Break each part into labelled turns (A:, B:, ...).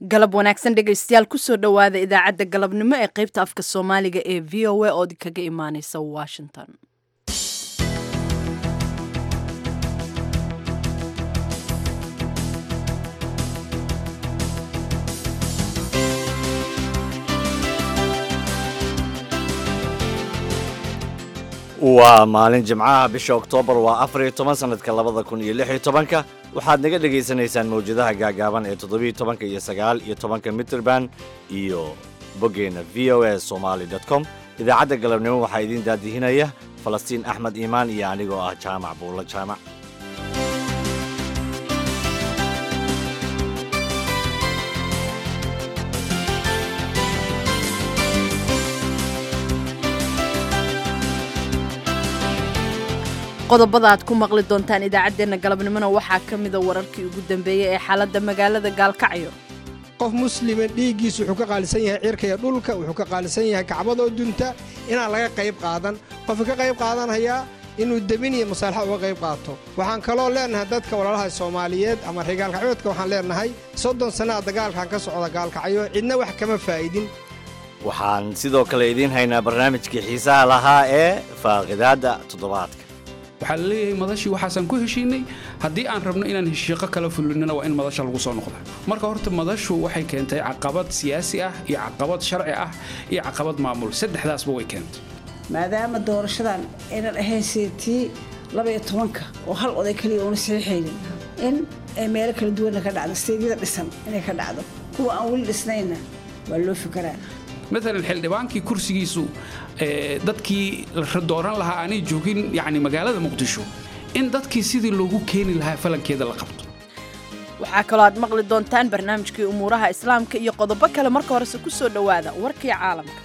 A: galab wanaagsan dhegaystayaal kusoo dhowaada idaacadda galabnimo ee qaybta afka soomaaliga ee v o a ood kaga imaaneysa washington
B: waa maalin jimcaha bisha oktoobar waa afar iyo toban sanadka labada kun iyo lix iyo tobanka waxaad naga dhagaysanaysaan mawjadaha gaagaaban ee toddobiyo tobanka iyo sagaal iyo tobanka mitrband iyo boggeena v o a somaali com idaacadda galabnimo waxaa idiin daadihinaya falastiin axmed iimaan iyo anigoo ah jaamac buulla jaamac
A: qodobada aad ku maqli doontaan idaacaddeenna galabnimona waxaa ka mida wararkii ugu dambeeyey ee xaaladda magaalada gaalkacyo
C: qof muslima dhiiggiisu wuxuu ka qaalisan yahay cirkaiyo dhulka wuxuu ka qaalisan yahay kacbadoo dunta inaan laga qayb qaadan qofka ka qayb qaadanhayaa inuu demin iyo masaalaxa uga qayb qaato waxaan kaloo leennahay dadka walaalaha soomaaliyeed ama reer gaalkacyoodka waxaan leennahay soddon sannaa dagaalkan ka socda gaalkacyo cidna wax kama faa'idin
B: waxaan sidoo kale idiin haynaa barnaamijkii xiisaha lahaa ee faaqidaadda toddobaadka
D: waxaa la leeyahay madashii waxaasaan ku heshiinay haddii aan rabno inaan heshiiqo kala fulinana waa in madasha lagu soo noqda marka horta madashu waxay keentay caqabad siyaasi ah iyo caqabad sharci ah iyo caqabad maamul saddexdaasba way keentay
E: maadaama doorashadan aynan ahayn seetii labaiyo tobanka oo hal oday keliya uuna saxiixaynin in ay meelo kala duwanna ka dhacdo steedyada dhisan inay ka dhacdo kuwa aan weli dhisnayna waa loo fikaraa
D: maalan xildhibaankii kursigiisu dadkii la dooran lahaa aanay joogin yani magaalada muqdisho in dadkii sidii loogu keeni lahaa falankeeda la qabto
A: waxaa kaloo aad maqli doontaan barnaamijkii umuuraha islaamka iyo qodobo kale marka horese ku soo dhowaada warkii caalamka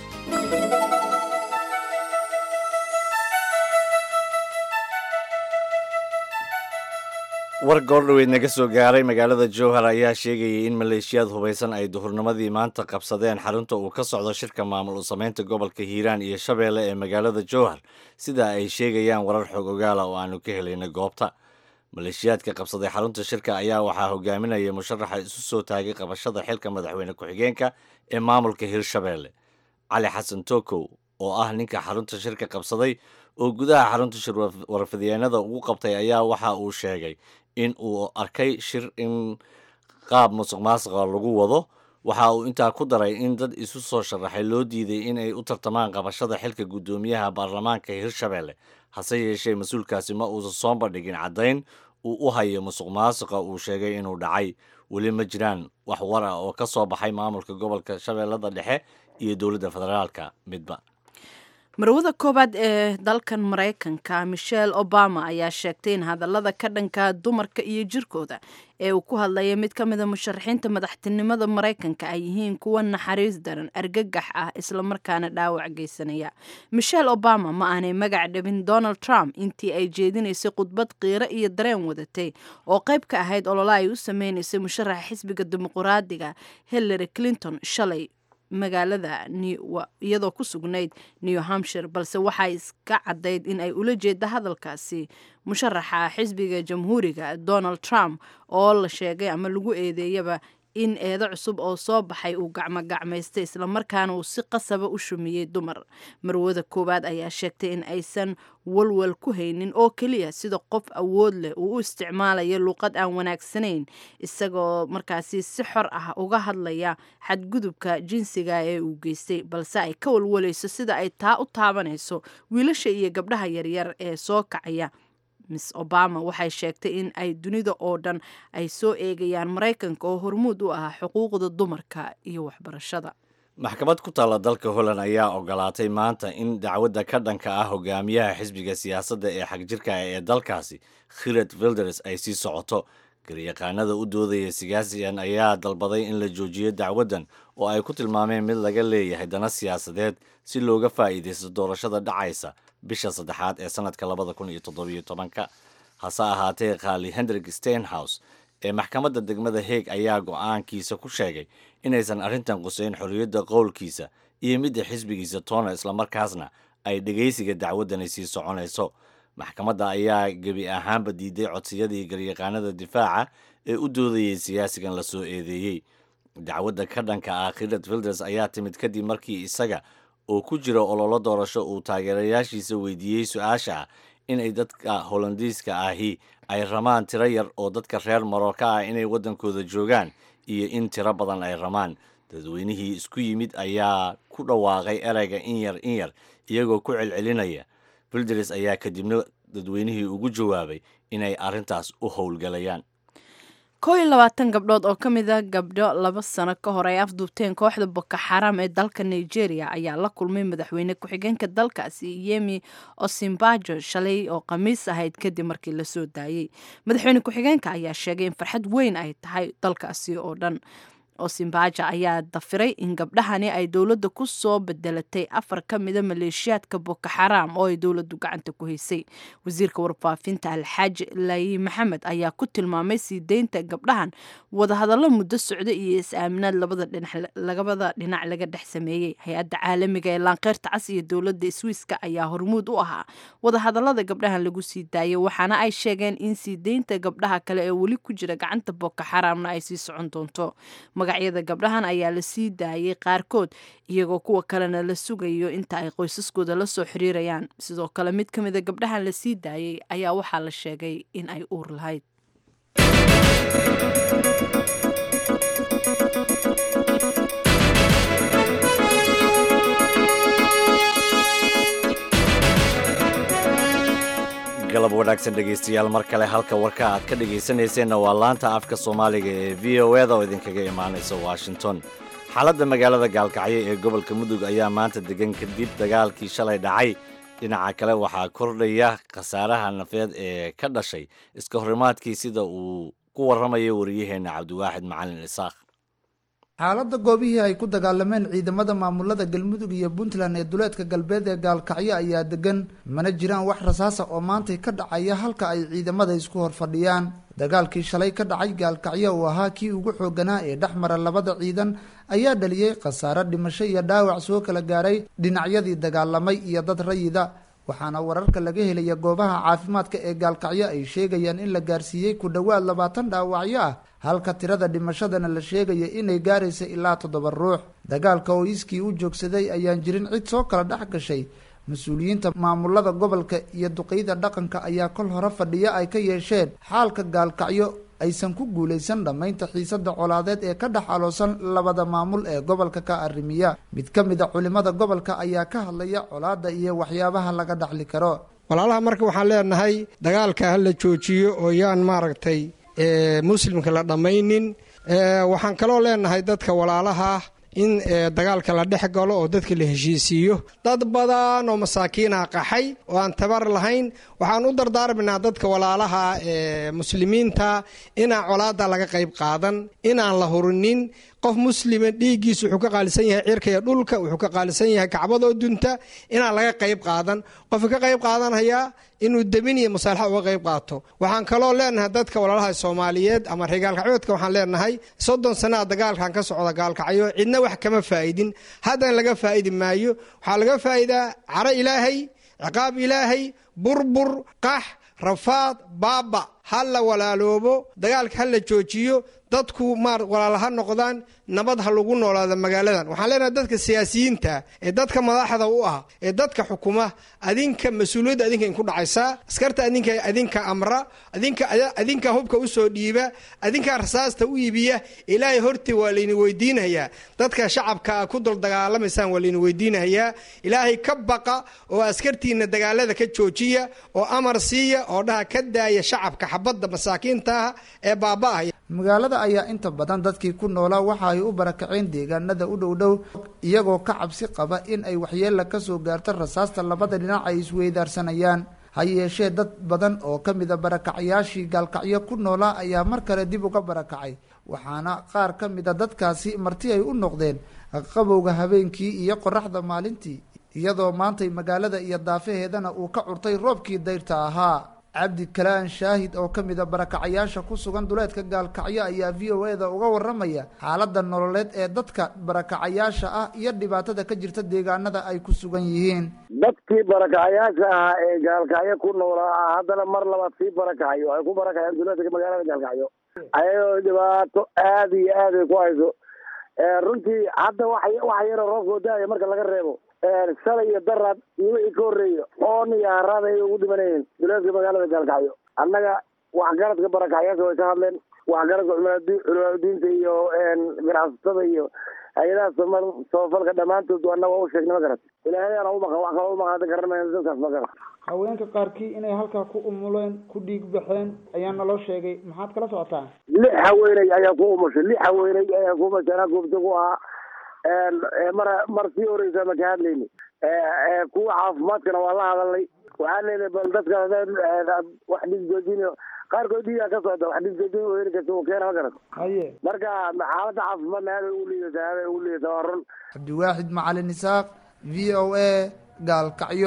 B: war goordhoweyd naga soo gaaray magaalada jowhar ayaa sheegayay in maleeshiyaad hubaysan ay duhurnimadii maanta qabsadeen xarunta uu ka socdo shirka maamul u samaynta gobolka hiiraan iyo shabeelle ee magaalada jowhar sida ay sheegayaan warar xog ogaala oo aanu ka helayna goobta maleeshiyaadka qabsaday xarunta shirka ayaa waxaa hogaaminaya musharaxa isu soo taagay qabashada xilka madaxweyne ku-xigeenka ee maamulka hirshabeelle cali xasan tokow oo ah ninka xarunta shirka qabsaday oo gudaha xarunta shir warfidyeennada ugu qabtay ayaa waxa uu sheegay in uu arkay shir in qaab musuq maasuqa lagu wado waxa uu intaa ku daray in dad isu soo sharaxay loo diiday in ay u tartamaan qabashada xilka guddoomiyaha baarlamaanka hirshabeelle hase yeeshee mas-uulkaasi ma uusan soo bandhigin caddayn uu u hayo musuq maasuqa uu sheegay inuu dhacay weli ma jiraan wax war ah oo ka soo baxay maamulka gobolka shabeellada dhexe iyo dowladda federaalka midba
A: marwada koowaad ee dalkan maraykanka michelle obama ayaa sheegtay in hadallada ka dhanka dumarka iyo jirkooda ee uu ku hadlaya mid ka mida musharaxiinta madaxtinimada maraykanka ay yihiin kuwa naxariis daran argagax ah islamarkaana dhaawac geysanaya michelle obama ma aanay magac dhabin donald trump intii ay jeedinaysay khudbad qiiro iyo dareen wadatay oo qayb ka ahayd olola ay u sameynaysay musharaxa xisbiga dimuqraadiga hillary clinton shalay magaalada iyadoo ku sugnayd new hampshire balse waxaa iska caddayd in ay ula jeeda hadalkaasi musharaxa xisbiga jamhuuriga donald trump oo la sheegay ama lagu eedeeyaba in eedo cusub oo soo baxay uu gacmogacmaystay islamarkaana uu si qasaba u shumiyey dumar marwada koowaad ayaa sheegtay in aysan walwal ku haynin oo keliya sida qof awood leh uu u isticmaalayo luuqad aan wanaagsanayn isagoo markaasi si xor ah uga hadlaya xadgudubka jinsiga ee uu geystay balse ay ka walwalayso sida ay taa u taabanayso wiilasha iyo gabdhaha yaryar ee soo kacaya miss obama waxay sheegtay in ay dunida oo dhan ay soo eegayaan maraykanka oo hormuud u ah xuquuqda dumarka iyo waxbarashada
B: maxkamad ku taalla dalka holland ayaa ogolaatay maanta in dacwadda ka dhanka ah hogaamiyaha xisbiga siyaasadda ee xagjirka ee dalkaasi khired wilders ay sii socoto garyaqaanada u doodaya siyaasiyan ayaa dalbaday in la joojiyo dacwaddan oo ay ku tilmaameen mid laga leeyahay dana siyaasadeed si looga faa'iidaysto doorashada dhacaysa bisha saddexaad ee sanadka labada kun iyo toddobiyo tobanka hase ahaatee khaali hendrik steinhouse ee maxkamadda degmada heeg ayaa go'aankiisa ku sheegay inaysan arrintan quseyn xorriyadda qowlkiisa iyo midda xisbigiisa toona islamarkaasna ay dhegaysiga dacwaddani sii soconayso maxkamadda ayaa gebi ahaanba diiday codsiyadii garyaqaanada difaaca ee u doodayay siyaasigan la soo eedeeyey dacwadda ka dhanka ah khilad filders ayaa timid kadib markii isaga oo ku jira ololo doorasho uu taageerayaashiisa weydiiyey su-aasha ah inay dadka holandiiska ahi ay ramaan tiro yar oo dadka reer marooka ah inay waddankooda joogaan iyo in tiro badan ay ramaan dadweynihii isku yimid ayaa ku dhawaaqay ereyga in yar in yar iyagoo ku celcelinaya filders ayaa kadibna dadweynihii ugu jawaabay inay arrintaas u howlgalayaan
A: koo iyo labaatan gabdhood oo ka mid a gabdho laba sano ka hor ay afduubteen kooxda boko xaram ee dalka nigeria ayaa la kulmay madaxweyne ku-xigeenka dalkaasi yemi osimbajo shalay oo khamiis ahayd kadib markii lasoo daayey madaxweyne ku-xigeenka ayaa sheegay in farxad weyn ay tahay dalkaasi oo dhan osimbaja ayaa dafiray in gabdhahani ay dowladda ku soo bedelatay afar ka mida maleeshiyaadka boko xaram oo ay dowladdu gacanta ku haysay wasiirka warfaafinta alxaaji laayi maxamed ayaa ku tilmaamay sii deynta gabdhahan wadahadallo muddo socda iyo is-aaminaad labada dhinac laga dhex sameeyey hay-adda caalamiga ee laanqeyrta cas iyo dowladda swiiska ayaa hormuud u ahaa wadahadallada gabdhahan lagu sii daayay waxaana ay sheegeen in sii deynta gabdhaha kale ee weli ku jira gacanta boko xaramna ay sii socon doonto magacyada gabdhahan ayaa la sii daayay qaarkood iyagoo kuwa kalena la sugayo inta ay qoysaskooda la soo xiriirayaan sidoo kale mid ka mida gabdhahan la sii daayay ayaa waxaa la sheegay in ay uur lahayd
B: galab wanaagsan dhegaystayaal mar kale halka warka aad ka dhegaysanayseena waa laanta afka soomaaliga ee v o eda oo idinkaga imaanaysa washington xaaladda magaalada gaalkacyo ee gobolka mudug ayaa maanta degan kadib dagaalkii shalay dhacay dhinaca kale waxaa kordhaya khasaaraha nafeed ee ka dhashay iska horimaadkii sida uu ku warramayo wariyaheenna cabdiwaaxid macalin isaaq
F: xaaladda goobihii ay ku dagaalameen ciidamada maamulada galmudug iyo puntland ee duleedka galbeed ee gaalkacyo ayaa degan mana jiraan wax rasaasa oo maantay ka dhacaya halka ay ciidamada isku hor fadhiyaan dagaalkii shalay ka dhacay gaalkacyo uu ahaa kii ugu xooganaa ee dhex mara labada ciidan ayaa dhaliyey khasaare dhimasho iyo dhaawac soo kala gaaray dhinacyadii dagaalamay iyo dad rayida waxaana wararka laga helaya goobaha caafimaadka ee gaalkacyo ay sheegayaan in la gaarsiiyey ku dhowaad labaatan dhaawacyo ah halka tirada dhimashadana la sheegaya inay gaaraysa ilaa toddoba ruux dagaalka oo iskii u joogsaday ayaan jirin cid soo kala dhex gashay mas-uuliyiinta maamulada gobolka iyo duqeyda dhaqanka ayaa kol hore fadhiyo ay ka yeesheen xaalka gaalkacyo aysan ku guulaysan dhammaynta xiisada colaadeed ee ka dhex aloosan labada maamul ee gobolka ka arrimiya mid ka mid a culimada gobolka ayaa ka hadlaya colaadda iyo waxyaabaha laga dhaxli karo
C: walaalaha marka waxaan leenahay dagaalka ha la joojiyo oo yaan maaragtay muslimka la dhammaynin waxaan kaloo leenahay dadka walaalaha in dagaalka la dhex galo oo dadka la heshiisiiyo dad badan oo masaakiinaha qaxay oo aan tabar lahayn waxaan u dardaarmaynaa dadka walaalaha muslimiinta inaan colaada laga qayb qaadan inaan la hurinin qof muslima dhiiggiisa wuxuu ka qaalisan yahay cirka iyo dhulka wuxuu ka qaalisan yahay kacbadoo dunta inaan laga qayb qaadan qofka ka qayb qaadanhayaa inuu demin iyo masaalaxa uga qayb qaato waxaan kaloo leenahay dadka walaalaha soomaaliyeed ama reer gaalkacyoodka waxaan leenahay soddon sanaa dagaalkan ka socda gaalkacyo cidna wax kama faa'idin haddana laga faa'idi maayo waxaa laga faa'idaa caro ilaahay ciqaab ilaahay burbur qax rafaad baaba ha la walaaloobo dagaalka ha la joojiyo dadku maar walaal ha noqdaan nabad ha lagu noolaada magaaladan waxaan leenahay dadka siyaasiyiinta ee dadka madaxda u ah ee dadka xukuma adinka mas-uuliyadda adinka inku dhacaysaa askarta adinka adinka amra adinka adinka hubka usoo dhiiba adinka rasaasta u iibiya ilaahay hortii waa layni weydiinayaa dadka shacabka ku dul dagaalamaysaan waa layni weydiinayaa ilaahay ka baqa oo askartiina dagaalada ka joojiya oo amar siiya oo dhaha ka daaya shacabka xabadda masaakiintaah ee baaba'aya
F: magaalada ayaa inta badan dadkii ku noolaa waxa ay u barakaceen deegaanada u dhow dhow iyagoo ka cabsi qaba in ay waxyeella ka soo gaarto rasaasta labada dhinac ay isweydaarsanayaan ha yeeshee dad badan oo ka mida barakacayaashii gaalkacyo ku noolaa ayaa mar kale dib uga barakacay waxaana qaar ka mida dadkaasi marti ay u noqdeen qabowga habeenkii iyo qoraxda maalintii iyadoo maantay magaalada iyo daafaheedana uu ka curtay roobkii dayrta ahaa cabdi kalaan shaahid oo ka mid a barakacayaasha ku sugan duleedka gaalkacyo ayaa v o e da uga waramaya xaaladda nololeed ee dadka barakacayaasha ah iyo dhibaatada ka jirta deegaanada ay ku sugan yihiin
G: dadkii barakacayaasha ahaa ee gaalkacyo ku noolaa haddana mar labaad sii barakacayo ay ku barakaceen duleedka magaalada gaalkacyo ayagoo dhibaato aada iyo aad ay ku hayso runtii hadda wax wax yaroo roobkoo da-aya marka laga reebo shalay iyo daraad iyo wixii ka horreeya oon iyo haraad ay ugu dhimanayeen duleedka magaalada gaalkacyo annaga waxgaradka barakacyaasha way ka hadleen waxgaradka culimaadudiinta iyo ganacsatada iyo hay-adaha samafalka dhammaantood annaga waa u sheegnay ma garat ilaahayana umaqan wax kalo umaqan garanmayna dadkaas ma garat
F: haweenka qaarkii inay halkaa ku umuleen ku dhiig baxeen ayaa naloo sheegay maxaad kala socotaa
G: lix haweeney ayaa ku umushay lix haweeney ayaa ku umushay anaa goobta ku ahaa mar mar sii horeysa ma ka hadlayni kuwa caafimaadkana waa la hadalnay waxaan leynay bal dadka wax dhiig joojin qaarkood dhiigaa ka socda wax dhiig joojin u heli karta uu keena ma garat
F: haye
G: marka xaaladda caafimaadna aad ay ugu liidataa aad ay ugu liidataa waa run
F: cabdiwaaxid macalin isaaq v o a gaalkacyo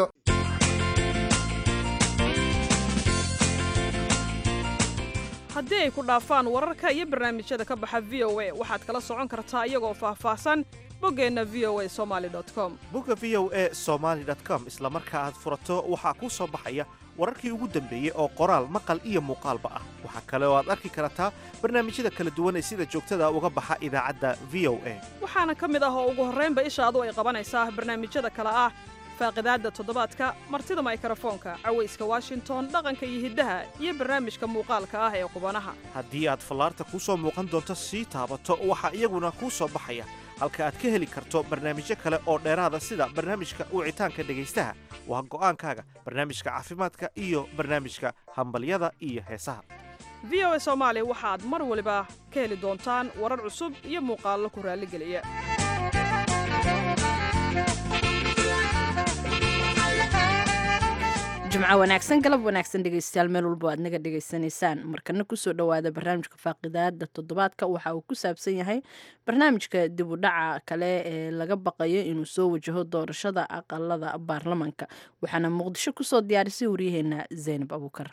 H: haddii ay ku dhaafaan wararka iyo barnaamijyada ka baxa v o a waxaad kala socon kartaa iyagoo faahfaahsan boggeenna v o a somaali com
I: bogga v o a somaali com isla marka aad furato waxaa kuu soo baxaya wararkii ugu dambeeyey oo qoraal maqal iyo muuqaalba ah waxaa kale oo aad arki kartaa barnaamijyada kala duwan ee sida joogtada uga baxa idaacadda v o a
H: waxaana ka mid ah oo ugu horraynba ishaadu ay qabanaysaa barnaamijyada kale ah faaqidaadda toddobaadka martida maykarafoonka cawayska washington dhaqanka iyo hiddaha iyo barnaamijka muuqaalka ah ee qubanaha
I: haddii aad fallaarta kuu soo muuqan doonto sii taabato waxaa iyaguna kuu soo baxaya halka aad ka heli karto barnaamijyo kale oo dheeraada sida barnaamijka wicitaanka dhegaystaha waa go'aankaaga barnaamijka caafimaadka iyo barnaamijka hambalyada iyo heesaha
H: v o a soomaali waxaad mar waliba ka heli doontaan warar cusub iyo muuqaallo ku raalligeliya
A: jimco wanaagsan galab wanaagsan dhegeystayaal meel walba aad naga dhegaysanaysaan markana kusoo dhowaada barnaamijka faaqidaada toddobaadka waxa uu ku saabsan yahay barnaamijka dib u dhaca kale ee laga baqayo inuu soo wajaho doorashada aqalada baarlamanka waxaana muqdisho kusoo diyaarisay waryaheena zaynab abuukar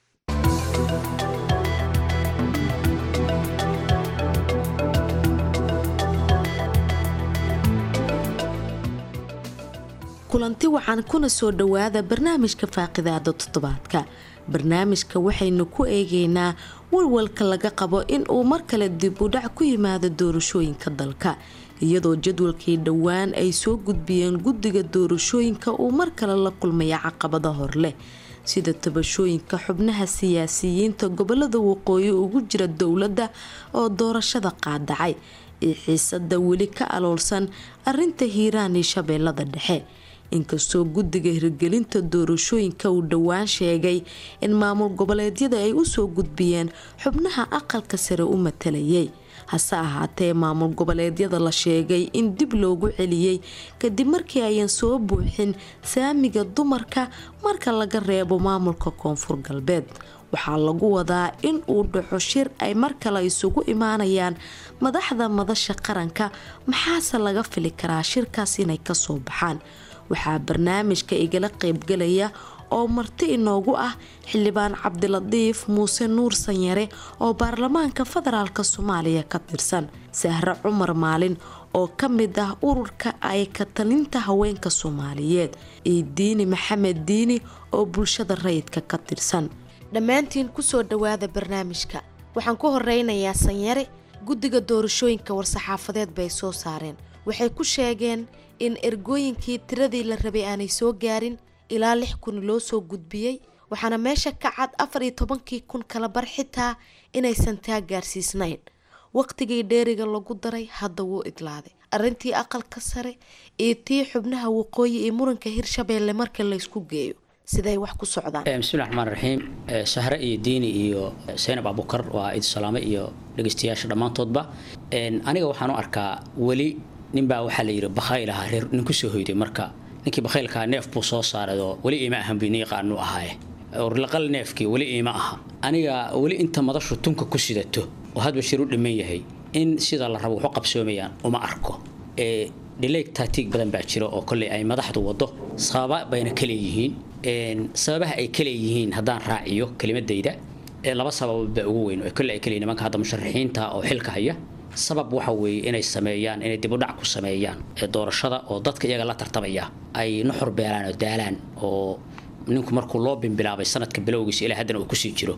J: kulanti waxaan kuna soo dhowaada barnaamijka faaqidaada toddobaadka barnaamijka waxaynu ku eegaynaa walwalka laga qabo in uu mar kale dib u dhac ku yimaado doorashooyinka dalka iyadoo jadwalkii dhowaan ay soo gudbiyeen guddiga doorashooyinka uu mar kale la kulmaya caqabada horleh sida tabashooyinka xubnaha siyaasiyiinta gobolada waqooyi ugu jira dowladda oo doorashada qaadacay iyo xiisada weli ka aloolsan arinta hiiraan iyo shabeellada dhexe inkastoo guddiga hirgelinta doorashooyinka uu dhowaan sheegay in maamul goboleedyada ay usoo gudbiyeen xubnaha aqalka sare u matalayay hase ahaatee maamul goboleedyada la sheegay in dib loogu celiyey kadib markii ayan soo buuxin saamiga dumarka marka laga reebo maamulka koonfur galbeed waxaa lagu wadaa in uu dhaco shir ay mar kale isugu imaanayaan madaxda madasha qaranka maxaase laga fili karaa shirkaas inay kasoo baxaan waxaa barnaamijka igala qeybgalaya oo marti inoogu ah xildhibaan cabdilatiif muuse nuur sanyare oo baarlamaanka federaalk soomaaliya ka tirsan sahre cumar maalin oo ka mid ah ururka ay ka talinta haweenka soomaaliyeed iyo diini maxamed diini oo bulshada rayidka ka tirsan dhammaantiin kusoo dhowaada barnaamijka waxaan ku horeynayaa sanyare guddiga doorashooyinka war-saxaafadeed bay soo saareen waxay ku sheegeen in ergooyinkii tiradii la rabay aanay soo gaarin ilaa lix kun loo soo gudbiyey waxaana meesha ka cad afar iyo tobankii kun kala bar xitaa inaysan taa gaarsiisnayn waqtigii dheeriga lagu daray hadda wuu idlaaday arrintii aqalka sare iyo tii xubnaha waqooyi iyo muranka hirshabeelle marka laysku geeyo siday wax ku socdaan
K: bismillahi raxmaan raxiim sahre iyo diini iyo saynab abukar waa idi salaame iyo dhegeystayaasha dhammaantoodba aniga waxaan u arkaa weli ninbaa waxaa la yidhi bakhayl ahaa reer nin kusoo hoyday marka ninkii bakhaylkaa neef buu soo saaray oo weli iima ahan bini yaqaanu ahaaye orlaqal neefkii weli iima aha aniga weli inta madashu tunka ku sidato oo hadba shir u dhiman yahay in sida la rabo waxu qabsoomayaan uma arko dhileeg taatiig badan baa jira oo kolley ay madaxdu wado sababa bayna ka leeyihiin sababaha ay ka leeyihiin haddaan raaciyo kelimadayda laba sababood baa ugu weyn oo kolley ay ka leeyihin nimanka hadda musharaxiinta oo xilka haya sabab waxa weeye inay sameeyaan inay dibudhac ku sameeyaan doorashada oo dadka iyaga la tartamaya ay nuxur beelaan oo daalaan oo ninku markuu loo bimbilaabay sanadka bilowgiisa ilaa haddana uu kusii jiro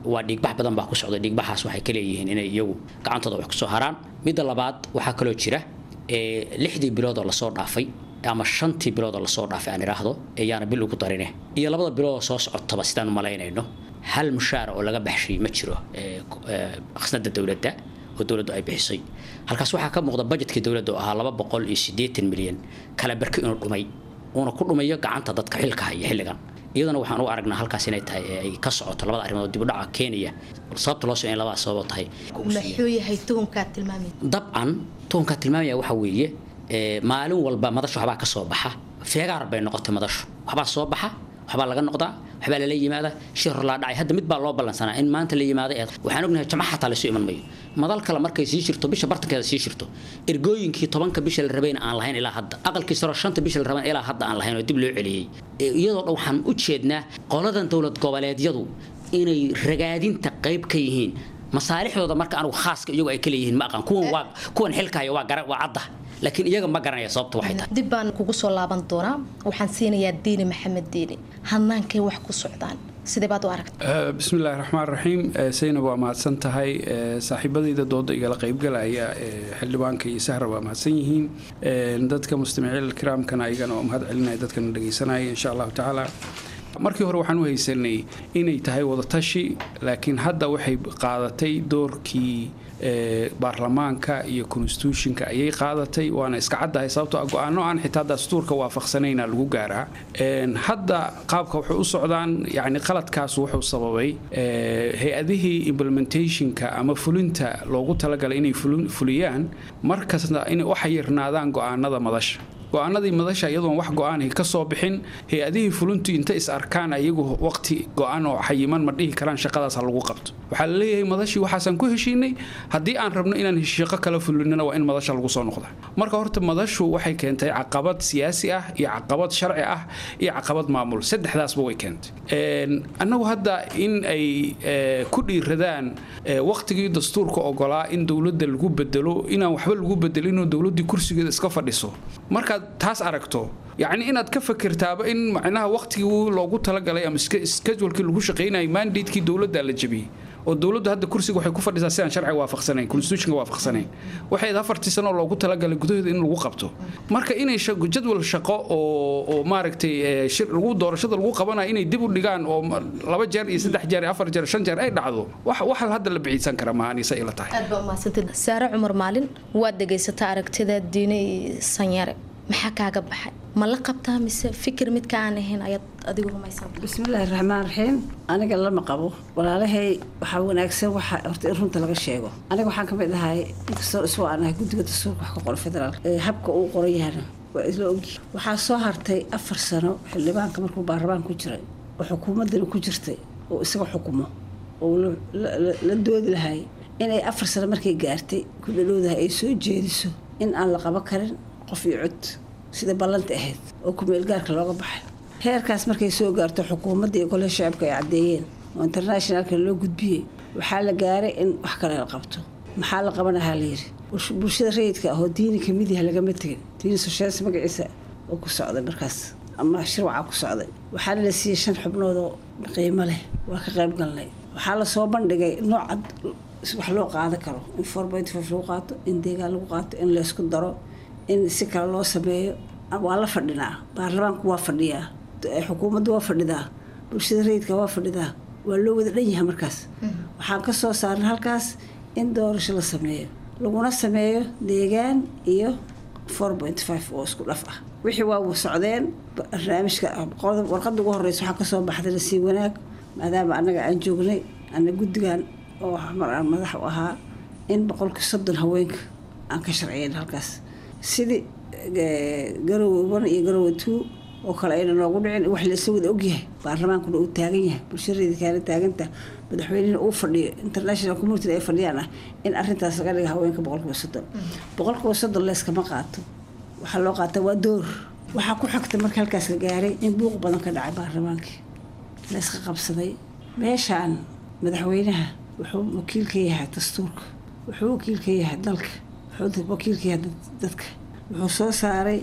K: waa dhiigbax badan baa ku socda dhiigbaxaas waxay ka leeyihiin inay iyagu gacantooda wax kusoo haraan midda labaad waxaa kaloo jira lixdii bilood oo lasoo dhaafay ama shantii bilood oo lasoo dhaafay aan idhaahdo ayaana bil ugu darine iyo labada bilood oo soo socotaba sidaan u malaynayno hal mushaara oo laga baxshay ma jiro khasnada dowladda oo dowladdu ay bixisay halkaas waxaa ka muuqda bajetkii dowladda oo ahaa laba boqol iyo siddeetan milyan kala barki inuu dhumay uuna ku dhumayo gacanta dadka xilka haya xilligan iyadana waxaan u aragnaa halkaas inay tahay ay ka socoto labada arrimood dib u dhaca keenaya sababta loo soo in labadaas sabab tahay
J: muxuu yahay tuhumkaa tilmaamay
K: dabcan tuhumkaa tilmaamaya waxa weeye maalin walba madashu waxbaa ka soo baxa feegaar bay noqotay madashu waxbaa soo baxa waxbaa laga noqdaa waxbaa lala yimaada shir laa dhacay hadda mid baa loo ballansanaa in maanta la yimaada ee waxaan ognahay jamac xataa laysu iman mayo madal kale markay sii jirto bisha bartankeeda sii jirto ergooyinkii tobanka bisha la rabayna aan lahayn ilaa hadda aqalkii saro shanta bisha la rabayn ilaa hadda aan lahayn oo dib loo celiyey iyadoo dhan waxaan u jeednaa qoladan dowlad goboleedyadu inay ragaadinta qayb ka yihiin masaalixdooda marka anigu khaaska iyagu ay ka leeyihiin ma aqaan kuwan waa kuwan xilkaya waa gara waa cadda laakiin iyaga ma garanaya sababta waxay tahay
L: dib baan kugu soo laaban doonaa waxaan siinayaa diini maxamed diini hadnaankay wax ku socdaan sidee baad u aragta
D: bismillahi raxmaan raxiim saynab waa mahadsan tahay saaxiibadayda dooda igala qaybgalaya xildhibaanka iyo sahra waa mahadsan yihiin dadka mustamaciil kiraamkana ayagana waa mahad celinaya dadkana dhegaysanaya insha allahu tacaala markii hore waxaan u haysanay inay tahay wadatashi laakiin hadda waxay qaadatay doorkii baarlamaanka iyo constitutionka ayay qaadatay waana iska caddahay sababtoo ah go-aano aan xitaa dastuurka waafaqsanayna lagu gaaraa hadda qaabka waxay u socdaan yani qaladkaas wuxuu sababay hay-adihii implementationka ama fulinta loogu talagalay inay fuliyaan markasta inay u xayirnaadaan go-aanada madasha go-aanadii madasha iyadoon wax go-aanay ka soo bixin hay-adihii fulintu inta is arkaan ayagu waqti go-aan oo xayiman ma dhihi karaan shaqadaas ha lagu qabto waxaa la leeyahay madashii waxaasaan ku heshiinay haddii aan rabno inaan shaqo kala fulinina waa in madasha lagu soo noqda marka horta madashu waxay keentay caqabad siyaasi ah iyo caqabad sharci ah iyo caqabad maamul saddexdaasba way keentay annagu hadda in ay ku dhiiradaan waqtigii dastuurka ogolaa in dowladda lagu bedelo inaan waxba lagu bedelinoo dowladdii kursigeeda iska fadhiso markaad taas aragto yacni inaad ka fakirtaaba in macnaha waqtigii loogu talagalay ama schedulekii lagu shaqaynayay mandatekii dowladda la jebiyey oo dowladdu hadda kursiga waxay ku fadhisaa sidaan sharciga waafaqsanayn constitutionka waafaqsanayn waxay afartii sano oo loogu talagalay gudaheeda in lagu qabto marka inay jadwal shaqo oo oo maaragtay lagu doorashada lagu qabanayo inay dib u dhigaan oo laba jeer iyo saddex jeer iyo afar jeer shan jeer ay dhacdo wax wax hadda la biciidsan kara maaha anisa ila tahay
L: aad baa umahadsantid saare cumar maalin waad dhegaysataa aragtida diine sanyare maxaa kaaga baxay ma la qabtaa mise fikir midka aan ahayn ayaad adigu rumaysan
E: bismillaahi raxmaan raxiim aniga lama qabo walaalahay waxaa wanaagsan waxa horta in runta laga sheego aniga waxaan ka mid ahay inkastoo iswa aan ahay guddiga dastuurka wax ka qora federaal habka uu qoran yahana waa isla ogi waxaa soo hartay afar sano xildhibaanka markuu baarlamaan ku jiray oo xukuumaddani ku jirtay oo isaga xukumo oo la doodi lahay inay afar sano markay gaartay ku dhadhowdahay ay soo jeediso in aan la qaban karin qof iyo cod sida ballanta ahayd oo kumeelgaarka looga baxay heerkaas markay soo gaarto xukuumadda iyo golaha shacabka ay caddeeyeen oo internationalka loo gudbiyey waxaa la gaaray in wax kale la qabto maxaa la qabanahaa la yidhi bulshada rayidka ahoo diini kamid yaha lagama tegin diini sosheels magaciisa oo ku socday markaas ama shirwacaa ku socday waxaana la siiyey shan xubnood oo qiimo leh waa ka qayb galnay waxaa lasoo bandhigay noocad wax loo qaadan karo in four point five lagu qaato in deegaan lagu qaato in laysku daro in si kale loo sameeyo waa la fadhinaa baarlamaanku waa fadhiyaa xukuumaddu waa fadhidaa bulshada rayidka waa fadhidaa waa loo wada dhan yahay markaas waxaan ka soo saarnay halkaas in doorasho la sameeyo laguna sameeyo deegaan iyo four point five oo isku dhaf ah wixii waa socdeen barnaamijka warqadda ugu horeysa waxaa kasoo baxday lasii wanaag maadaama annaga aan joognay ana guddigan oo mar aan madax u ahaa in boqolkii soddon haweenka aan ka sharciyeyn halkaas sidii garowe one iyo garowe two oo kale ayna noogu dhicin wax laisla wada ogyahay baarlamaankuna uu taagan yahay bulshadeeda kaana taaganta madaxweynihina uu fadhiyo international community ay fadhiyaan ah in arintaas laga dhiga haweenka boqolkiiba soddon boqolkiiba soddon leeskama qaato waxaa loo qaata waa door waxaa ku xigta marka halkaas la gaaray in buuq badan ka dhacay baarlamaankii layska qabsaday meeshaan madaxweynaha wuxuu wakiil ka yahay dastuurka wuxuu wakiil ka yahay dalka wuxuu wakiil ka yahay dadka wuxuu soo saaray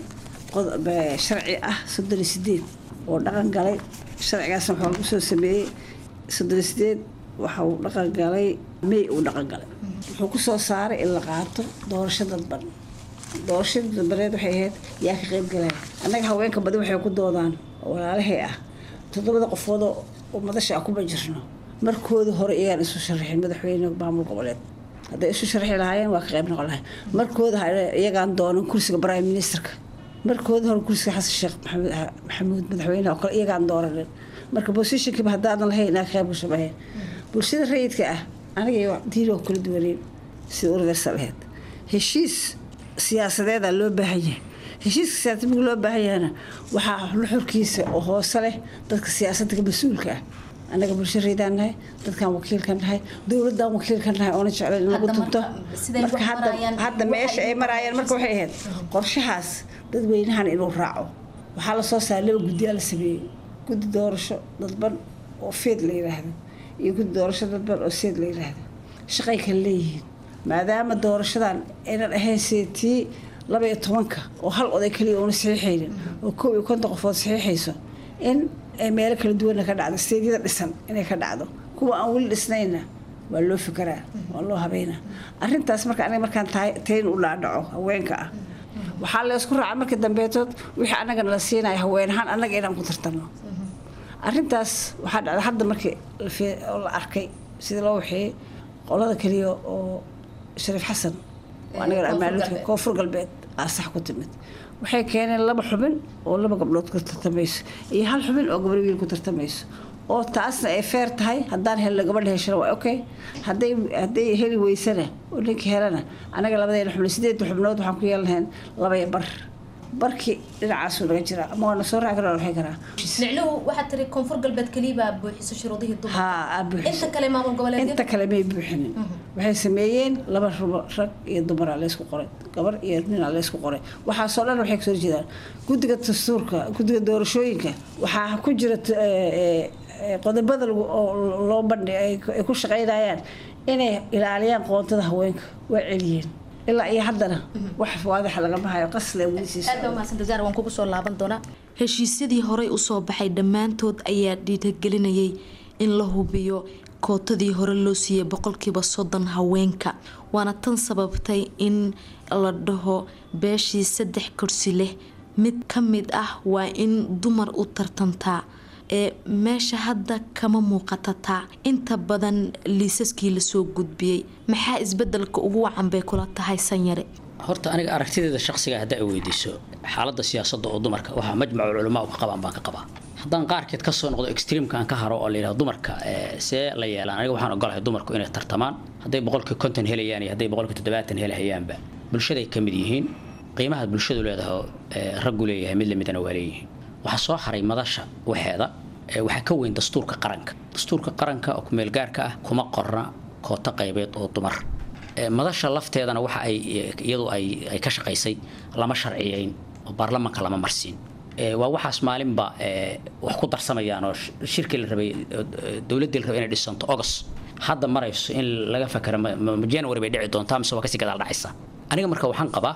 E: sharci ah soddon iyo sideed oo dhaqan galay sharcigaasna waxaa lagu soo sameeyey soddon iyo sideed waxa uu dhaqangalay may uu dhaqangalay wuxuu ku soo saaray in la qaato doorasho dadban doorashadii dadbaneed waxay ahayd yaa ka qayb galaya annaga haweenka badi waxay ku doodaan oo walaalahay ah toddobada qofood oo madasha ah kuma jirno markoodii hore iyagaan isu sharaxin madaxweyne maamul goboleed hadday isu sharxi lahaayeen waa ka qayb noqon lahay markooda iyagaan doonan kursiga prime ministerka markooda hore kursiga xasan sheekh maxamuud madaxweyneha oo kale iyagaan dooranin marka bosishinkiiba haddaadan lahayn inaa ka qayb gasho maheen bulshada rayidka ah aniga diini oo kala duwaneen sida universal aheyd heshiis siyaasadeedaa loo baahan yahay heshiiska siyaasadeed marka loo baahan yahana waxaa luxurkiisa oo hoose leh dadka siyaasadda ka mas-uulka ah annaga bulsho reydaan nahay dadkaan wakiilka nahay dowladaan wakiilka nahay oona jeclayn in lagu tunto marka hadda meesha ay maraayaan marka waxay ahayd qorshahaas dadweynahan inuu raaco waxaa la soo saaray laba guddiyaa la sameeyey guddi doorasho dadban oo feed la yidhaahdo iyo guddi doorasho dadban oo seed la yidhaahdo shaqay kale leeyihiin maadaama doorashadan aynan ahayn seetii laba iyo tobanka oo hal oday kaliya uuna saxiixaynin oo kow iyo konton qofood saxiixayso in ay meelo kala duwanna ka dhacdo steedyada dhisan inay ka dhacdo kuwa aan weli dhisnayna waa loo fikeraa waa loo habeynaa arintaas marka aniga markaan tayn u dhaadhaco haweenka ah waxaa la isku raaca markii dambeetood wixii annagana la siinaya haween ahaan annaga inaan ku tartano arintaas waxaa dhacda hadda markii la arkay sida loo waxeeyey qolada kaliya oo shariif xasan koonfur galbeed aa sax ku timid waxay keeneen laba xubin oo laba gabdhood ku tartamayso iyo hal xubin oo gabar wiil ku tartamayso oo taasna ay feer tahay haddaan helno gabadha heshana waa okay hadday hadday heli weysana oo ninkii helana anaga labadeena xubnood sideedda xubnood waxaan ku yeelanahayn labaya bar barkii dhinacaasuu naga jiraa ama waana soo raaci karaa waxay karaa
L: micnuhu waxaad tiri koonfur galbeed keliya baa buuxiso shuruudihii dumarka
E: haa aa buuxisa
L: inta kale maamul goboleed
E: inta kale may buuxinin waxay sameeyeen laba rubo rag iyo dumaraa laysku qoray gabar iyo ninaa laysku qoray waxaasoo dhan waxay kasoo jeedaan guddiga dastuurka guddiga doorashooyinka waxaa ku jira qodobada loo bandhi ay ku shaqaynayaan inay ilaaliyaan qoontada haweenka waa celiyeen ilaa iyo haddana wax waadaxa lagama hayo qasle
L: waan kugu soo laaban doonaa
J: heshiisyadii horey usoo baxay dhammaantood ayaa dhiiragelinayay in la hubiyo kootadii hore loo siiyey boqolkiiba soddon haweenka waana tan sababtay in la dhaho beeshii saddex kursi leh mid ka mid ah waa in dumar u tartantaa ee meesha hadda kama muuqatataa inta badan liisaskii lasoo gudbiyey maxaa isbedelka ugu wacan bay kula tahay sanyare
K: horta aniga aragtideeda shaqsiga hadda ay weydiiso xaaladda siyaasadda oo dumarka waxaa majmacu culamaa ka qabaan baan ka qabaa haddaan qaarkeed kasoo noqdo extreamkan ka haro oo layidhahdo dumarka see la yeelaan aniga waxaan ogolahay dumarku inay tartamaan hadday boqolkii konton helayaan iyo hadday boqolkii toddobaatan helahayaanba bulshaday ka mid yihiin qiimaha bulshadu leedaho raggu leeyahay mid lamidana waa leeyihiin waxaa soo haray madasha waxeeda waxaa ka weyn dastuurka qaranka dastuurka qaranka oo kumeelgaarka ah kuma qorna kooto qaybeed oo dumar madasha lafteedana waxa ay iyadu ay ka shaqaysay lama sharciyeyn oo baarlamaanka lama marsiin waa waxaas maalinba wax ku darsamayaan oo shirkii la rabay dowladdii la rabay inay dhisanto ogos hadda marayso in laga fakero january bay dhici doontaa mise waa kasii gadaal dhacaysa aniga marka waxaan qabaa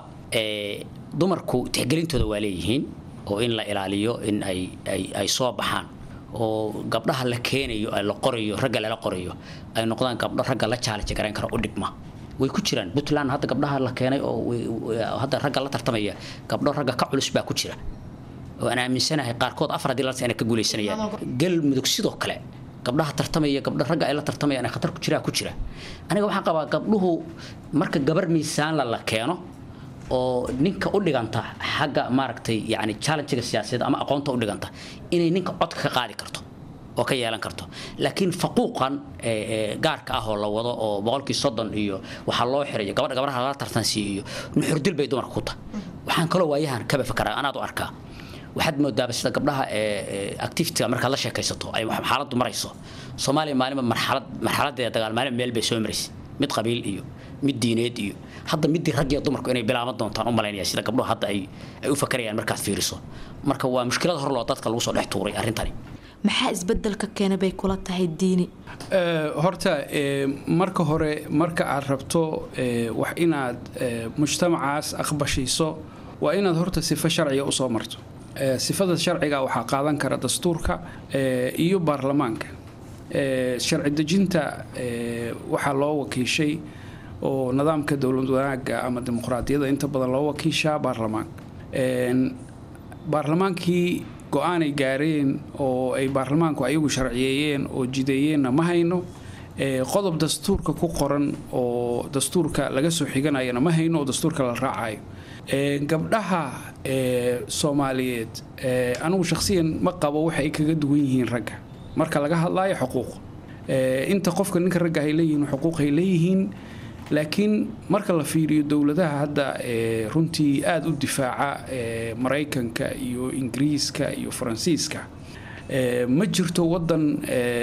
K: dumarku tixgelintooda waa leeyihiin oo in la ilaaliyo in ay ay soo baxaan oo gabdhaha la keenayo la qorayo ragga lala qorayo ay noqdaan gabdho ragga la challenge garayn kara u dhigma way ku jiraan puntland hadda gabdhaha la keenay oo hadda ragga la tartamaya gabdho ragga ka culus baa ku jira oo aan aaminsanahay qaarkood afar haddii lalta inay ka guuleysanayaan galmudug sidoo kale gabdhaha tartamaya gabdho ragga ay la tartamayaan khatar ku jiraa ku jira aniga waxaan qabaa gabdhuhu marka gabar miisaanla la keeno oo ninka u dhiganta xagga maaragtay yani challengega siyaasadeed ama aqoonta u dhiganta inay ninka codka ka qaadi karto oo ka yeelan karto laakiin faquuqan gaarka ah oo la wado oo boqolkii soddon iyo waxaa loo xirayo gabadha gabdhaha lala tartansiiyo iyo nuxurdil bay dumarka ku tahay waxaan kaloo waayahan kaba fakaraa anaad u arkaa waxaad moodaaba sida gabdhaha activitiga markaad la sheekaysato ay xaaladdu marayso soomaaliya maalinba marxalad marxaladeeda dagaal maalin meel bay soo maraysay mid qabiil iyo mid diineed iyo hadda midii raggiyo dumarku inay bilaaban doontaan u malaynaya sida gabdhuhu hadda ay ay u fakarayaan markaad fiiriso marka waa mushkilad hor loo dadka lagu soo dhex tuuray arrintani
J: maxaa isbedelka keena bay kula tahay diini
D: horta marka hore marka aad rabto wax inaad mujtamacaas aqbashiiso waa inaad horta sifo sharciga usoo marto sifada sharciga waxaa qaadan kara dastuurka iyo baarlamaanka sharci dejinta waxaa loo wakiishay oo nidaamka dowlad wanaaga ama dimuqraadiyadda inta badan loo wakiishaa baarlamaanka baarlamaankii go-aanay gaareen oo ay baarlamaanku ayagu sharciyeeyeen oo jideeyeenna ma hayno qodob dastuurka ku qoran oo dastuurka laga soo xiganayana ma hayno oo dastuurka la raacayo gabdhaha soomaaliyeed anigu shakhsiyan ma qabo waxa ay kaga duwan yihiin ragga marka laga hadlaayo xuquuq inta qofka ninka ragga ay leeyihiin xuquuq ay leeyihiin laakiin marka la fiiriyo dowladaha hadda runtii aada u difaaca maraykanka iyo ingiriiska iyo faransiiska ma jirto wadan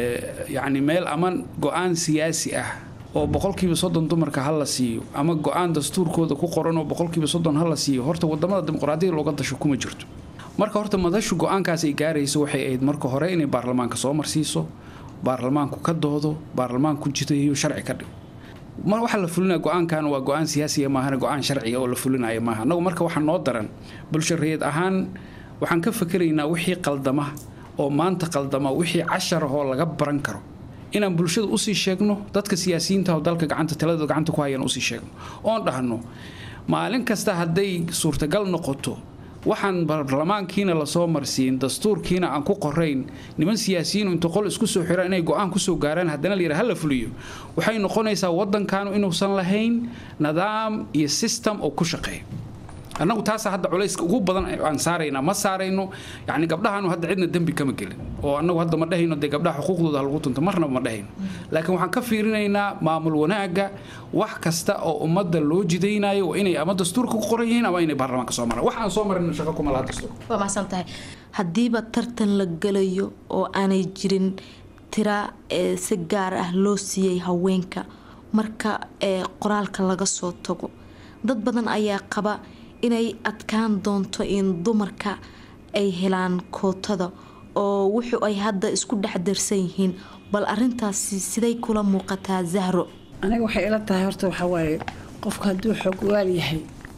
D: yani meel ama go-aan siyaasi ah oo boqolkiiba soddon dumarka ha la siiyo ama go-aan dastuurkooda ku qoran oo boqolkiiba soddon ha la siiyo horta wadamada dimuqraadiyada looga dasho kuma jirto marka horta madashu go-aankaas ay gaarayso waxay ahayd marka hore inay baarlamaanka soo marsiiso baarlamaanku ka doodo baarlamaanku jidayo sharci ka dhigo mar waxaa la fulinaya go-aankan waa go-aan siyaasiya maahana go-aan sharciga oo la fulinaya maaha annagu marka waxaa noo daran bulsho rayid ahaan waxaan ka fakeraynaa wixii qaldama oo maanta qaldama wixii cashar ahoo laga baran karo inaan bulshada usii sheegno dadka siyaasiyiinta oo dalka gacanta taladooda gacanta ku hayaan usii sheegno oon dhahno maalin kasta hadday suurtagal noqoto waxaan baarlamaankiina lasoo marsiin dastuurkiina aan ku qorayn niman siyaasiyiin inta qol isku soo xiraan inay go-aan kusoo gaaraan haddana la yidhaha hala fuliyo waxay noqonaysaa waddankaanu inuusan lahayn nidaam iyo system oo ku shaqeeya annagu taasa hadda culayska ugu badan aan saaraynaa ma saarayno yani gabdhahaanu hadda cidna dembi kama gelin oo annagu hadda ma dhahayno dee gabdhaha xuquuqdooda ha lagu tunto marnaba ma dhahayno laakiin waxaan ka fiirinaynaa maamul wanaagga wax kasta oo ummadda loo jidaynayo waa inay ama dastuurka ku qoran yihiin ama inay baarlamaanka soo maraan wax aan soo marin shaqo kuma laha dastuur
J: waa mahadsan tahay haddiiba tartan la gelayo oo aanay jirin tira ee si gaar ah loo siiyey haweenka marka ee qoraalka laga soo tago dad badan ayaa qaba inay adkaan doonto in dumarka ay helaan kootada oo wuxu ay hadda isku dhex darsan yihiin bal arintaasi siday kula muuqataa zahro
E: aniga waxay ila tahay horta waxaa waaye qofka hadduu xogwaal yahay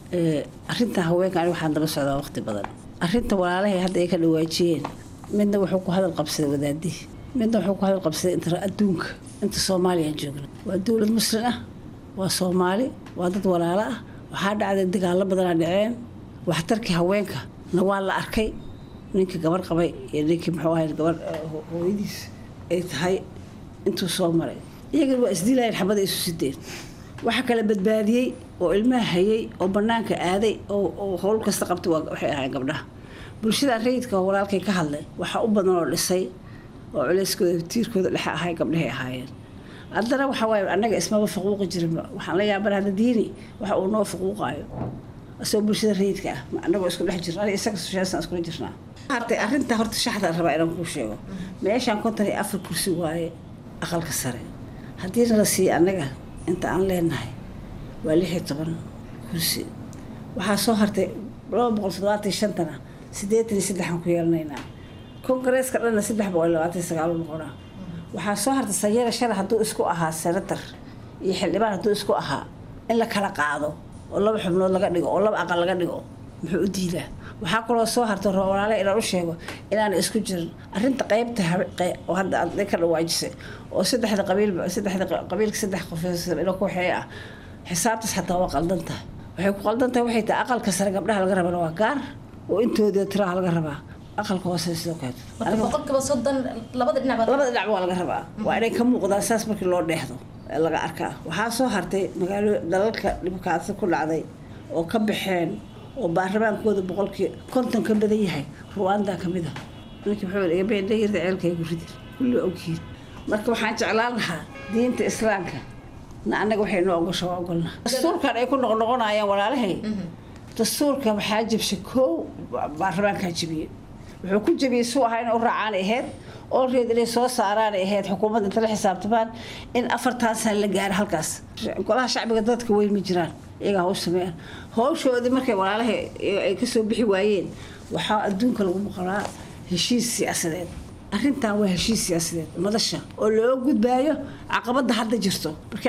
E: arinta haweenka ani waxaan daba socdaa waqti badan arinta walaalahay hadda ay ka dhawaajiyeen midna wuxuu ku hadal qabsaday wadaadii midna wuxuu ku hadal qabsaday inta adduunka inta soomaaliya joogna waa dowlad muslim ah waa soomaali waa dad walaalo ah waxaa dhacday dagaalo badanaa dhaceen waxtarkii haweenka na waa la arkay ninkii gabar qabay iyo ninkii muxuu ahay gabar hooyadiis ay tahay intuu soo maray iyagana waa isdiilayeen xabada isu sideen waxa kala badbaadiyey oo ilmaha hayay oo banaanka aaday oo howl kasta qabtay waxay ahaayeen gabdhaha bulshada rayidka oo walaalkay ka hadlay waxaa u badan oo dhisay oo culeyskooda tiirkooda dhexe ahay gabdhahay ahaayeen haddana waxaa waaye annaga ismaba faquuqi jirinba waxaan la yaabana hadda diini waxa uu noo faquuqaayo asagoo bulshada rayidka ah annagoo isku dhex jirna aniga isaga sushaasan iskula jirnaa hartay arrinta horta shaxda rabaa inaan kuu sheego meeshaan konton iyo afar kursi waaye aqalka sare haddii nala siiya annaga inta aan leenahay waa lix iyo toban kursi waxaa soo hartay laba boqol toddobaatan iyo shantana siddeetan iyo saddexaan ku yeelanaynaa kongareeska dhanna saddex boqol iyo labaatan iyo sagaal noqonaa waxaa soo hartay sanyara shalay hadduu isku ahaa senator iyo xildhibaan hadduu isku ahaa in la kala qaado oo laba xubnood laga dhigo oo laba aqal laga dhigo muxuu u diidaa waxaa kaloo soo hartay walaale inaan u sheego inaana isku jirin arinta qeybta oo hadda aad ka dhawaajisay oo saddexda qabiilba saddexda qabiilka saddex qof ilo ku waxee ah xisaabtaas xataa waa qaldan tahay waxay ku qaldan tahay waxay tahay aqalka sare gabdhaha laga rabana waa gaar oo intooda tiraha laga rabaa aqalka hoose sidoo kale
L: boqolkiiba soddon labada dhinac
E: labada dhinac waa laga rabaa waa inay ka muuqdaan saas markii loo dheexdo ee laga arkaa waxaa soo hartay magaalo dalalka dhibkaasi ku dhacday oo ka baxeen oo baarlamaankooda boqolkii konton ka badan yahay ruwanda ka mid ah ninkii wuxuu iga beendhayirda ceelkaygu ridi kulli ogyihiin marka waxaan jeclaan lahaa diinta islaamka na annaga waxay noo ogosha waa ogolna dastuurkan ay ku noqnoqonayaan walaalahay dastuurka waxaa jabshay koow baarlamaankaa jabiyey wuxuu ku jabiyey suu ahaa inay u raacaan ahayd oo reed inay soo saaraan ahayd xukuumadda inta la xisaabtamaan in afartan sana la gaaro halkaas golaha shacbiga dadka weyn ma jiraan iyagaa haw sameeyaan howshoodii markay walaalaha ay kasoo bixi waayeen waxaa adduunka lagu maqlaa heshiis siyaasadeed arrintan waa heshiis siyaasadeed madasha oo loo gudbaayo caqabada hadda jirto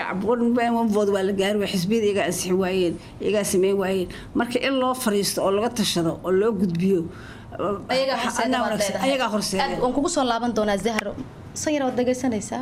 E: markii waa la gaari waa xisbiyada iyagaa ansixi waayeen iyagaa sameyn waayeen marka in loo fariisto oo laga tashado oo loo gudbiyo
L: ayagaa horseeda
E: ayagaa horseeda
L: waan kugu soo laaban doonaa zahro sanyar waad dhegaysanaysaa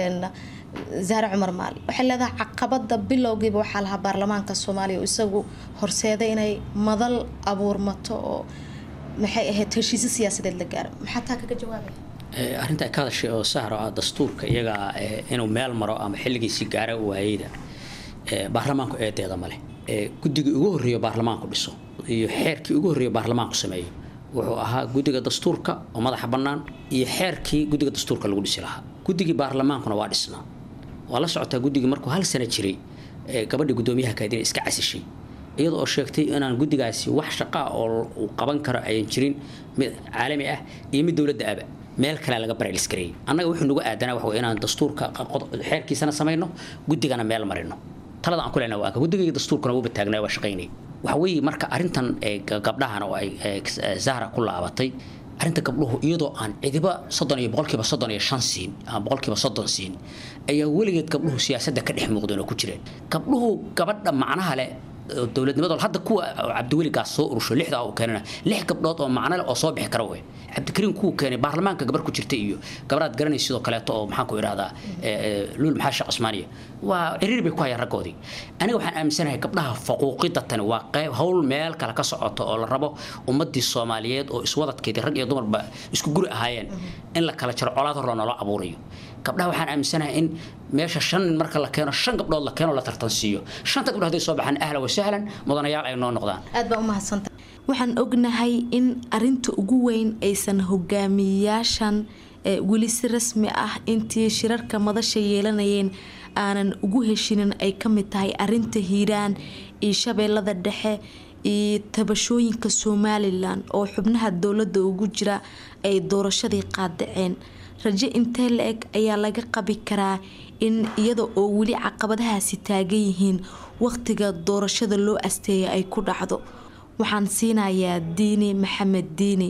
L: zahre cumar maali waxay leedahay caqabada bilowgiiba waxaa lahaa baarlamaanka soomaaliya oo isagu horseeday inay madal abuurmato oo maxay ahayd heshiisyo siyaasadeed la gaaro maxaa taa kaga jawaabaya
K: arrinta ay ka hadashay oo sahro ah dastuurka iyaga inuu meel maro ama xilligiisii gaara waayeyda baarlamaanku eedeeda male guddigii ugu horreeyo baarlamaanku dhiso iyo xeerkii ugu horreeyo baarlamaanku sameeyo wuxuu ahaa guddiga dastuurka oo madaxa bannaan iyo xeerkii guddiga dastuurka lagu dhisi lahaa guddigii baarlamaankuna waa dhisnaa waa la socotaa guddigii markuu hal sano jiray gabadhii guddoomiyaha kaadina iska casishay iyada oo sheegtay inaan guddigaasi wax shaqaa oo uu qaban karo ayan jirin mid caalami ah iyo mid dowladda aba meel kale laga baraylisgareeyay annaga wuxuu nagu aadanaa waxa inaan dastuurka xeerkiisana samayno guddigana meel marino talada aan ku lehna waa guddiga dastuurkana wuu bataagnaa waa shaqaynay waxa weeye marka arrintan gabdhahan oo ay zahra ku laabatay arrinta gabdhuhu iyadoo aan cidiba soddon iyo boqolkiiba soddon iyo shan siin ama boqolkiiba soddon siin ayaa weligeed gabdhuhu siyaasadda ka dhex muuqdeen oo ku jireen gabdhuhu gabadha macnaha leh dowladnimada hadda kuwa cabdiweligaas soo urusho lixda uu keenana lix gabdhood oo macno leh oo soo bixi kara wey cabdikariim kuwa keenay baarlamaanka gabar ku jirta iyo gabaraad garanay sidoo kaleeto oo maxaan ku idhahdaa luul maxaa sheekh cusmaaniya waa ciriir bay ku hayaan raggoodii aniga waxaan aaminsanahay gabdhaha faquuqida tani waa qayb howl meel kale ka socoto oo la rabo ummadii soomaaliyeed oo iswadadkeedii rag iyo dumarba isku guri ahaayeen in la kala jaro colaad horla noola abuurayo gabdhaha waxaan aaminsanahay in meesha shan nin marka la keeno shan gabdhood la keeno la tartansiiyo shanta gabdhood hadday soo baxaan ahlan wasahlan mudanayaal ay noo noqdaan
L: aad baa u mahadsanta
J: waxaan ognahay in arinta ugu weyn aysan hogaamiyayaashan weli si rasmi ah intii shirarka madasha yeelanayeen aanan ugu heshinin ay ka mid tahay arinta hiiraan iyo shabeellada dhexe iyo tabashooyinka somalilan oo xubnaha dowladda ugu jira ay doorashadii qaadaceen rajo intee la eg ayaa laga qabi karaa in iyada oo weli caqabadahaasi taagan yihiin waqtiga doorashada loo asteeya ay ku dhacdo waxaan siinayaa diini maxamed diini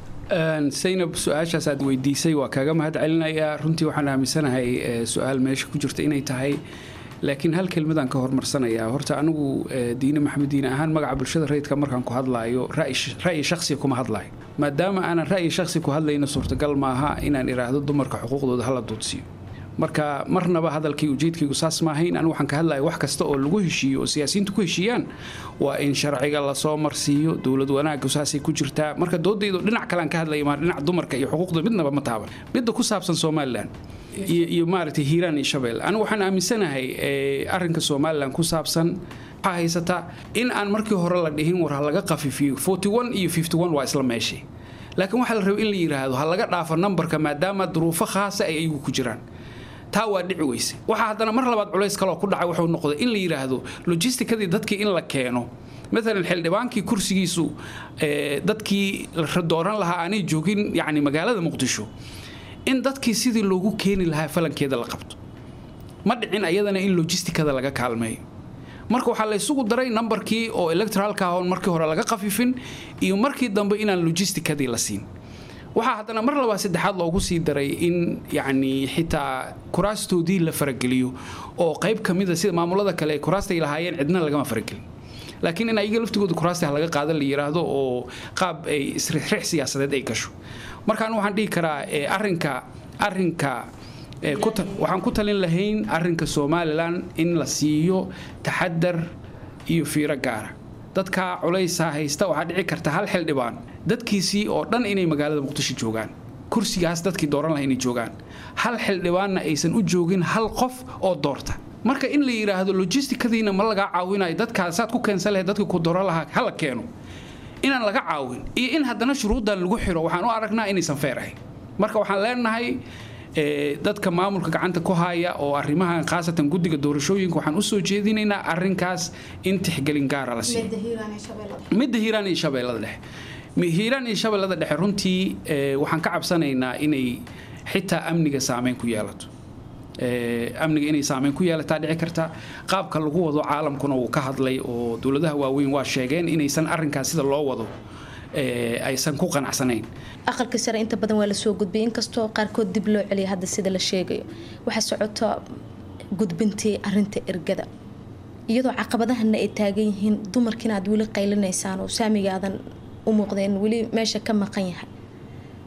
D: saynab su-aashaas aad weydiisay waa kaaga mahad celinayaa runtii waxaan aaminsanahay su-aal meesha ku jirta inay tahay laakiin hal kelmadaan ka hormarsanayaa horta anigu diine maxamed diine ahaan magaca bulshada rayidka markaan ku hadlaayo ra'yi shakhsiga kuma hadlaayo maadaama aanan ra'yi shakhsi ku hadlayna suurtagal maaha inaan iraahdo dumarka xuquuqdooda hala duudsiyo marka marnaba hadalkii ujeedkaygu saas maahayn anigu waxaan ka hadlaya wax kasta oo lagu heshiiyo oo siyaasiyiintu ku heshiiyaan waa in sharciga lasoo marsiiyo dowlad wanaaggu saasay ku jirtaa marka doodaydu dhinac kalean ka hadlaya maa dhinac dumarka iyo xuquuqda midnaba ma taaban midda ku saabsan somalilan iyo maaragtay hiiraan iyo shabeel anigu waxaan aaminsanahay arrinka somalilan ku saabsan waxaa haysata in aan markii hore la dhihin war ha laga qafifiyo forty one iyo fifty one waa isla meeshii laakiin waxaa la rabay in la yidhaahdo ha laga dhaafo nambarka maadaama duruufo khaasa ay ayagu ku jiraan taa waa dhici weyse waxaa haddana mar labaad culays kaloo ku dhacay wuxuu noqday in la yidhaahdo logistikadii dadkii in la keeno maalan xildhibaankii kursigiisu dadkii la dooran lahaa aanay joogin yani magaalada muqdisho in dadkii sidii loogu keeni lahaa falankeeda la qabto ma dhicin ayadana in logistikada laga kaalmeeyo marka waxaa la isugu daray nambarkii oo electoralka ah oon markii hore laga khafifin iyo markii dambe inaan logistikadii la siin waxaa haddana mar labaa saddexaad loogu sii daray in yacni xitaa kuraastoodii la farageliyo oo qayb ka mida sida maamulada kale ay kuraastay lahaayeen cidna lagama faragelin laakiin in ayaga laftigooda kuraasta laga qaadan la yiraahdo oo qaab ay isrixrix siyaasadeed ay gasho markaan waxaan dhihi karaa arinka arinka waxaan ku talin lahayn arinka somalilan in la siiyo taxadar iyo fiiro gaara dadka culaysaa haysta waxaa dhici karta hal xildhibaan dadkiisii oo dhan inay magaalada muqdisho joogaan kursigaas dadkii dooran laha inay joogaan hal xildhibaanna aysan u joogin hal qof oo doorta marka in la yidhaahdo logistikadiina ma lagaa caawinayo dadkaasaad ku keensan lahayd dadka ku dooran lahaa hala keeno inaan laga caawin iyo in haddana shuruuddan lagu xiro waxaan u aragnaa inaysan feer ahayn marka waxaan leenahay dadka maamulka gacanta ku haya oo arrimahan khaasatan guddiga doorashooyinka waxaan usoo jeedinaynaa arinkaas in tixgelin gaara la siiyo midda hiiraan iyo shabeellada dhexe hiiraan iyo shabeellada dhexe runtii waxaan ka cabsanaynaa inay xitaa amniga saameyn ku yeelato amniga inay saameyn ku yeelataa dhici karta qaabka lagu wado caalamkuna wuu ka hadlay oo dowladaha waaweyn waa sheegeen inaysan arinkaas sida loo wado aysan ku qanacsanayn
L: aqalka sare inta badan waa lasoo gudbiyay inkastoo qaarkood dib loo celiya hadda sida la sheegayo waxaa socota gudbintii arinta ergada iyadoo caqabadahana ay taagan yihiin dumarkiina aad weli qaylinaysaan oo saamiga aadan u muuqdeen weli meesha ka maqan yahay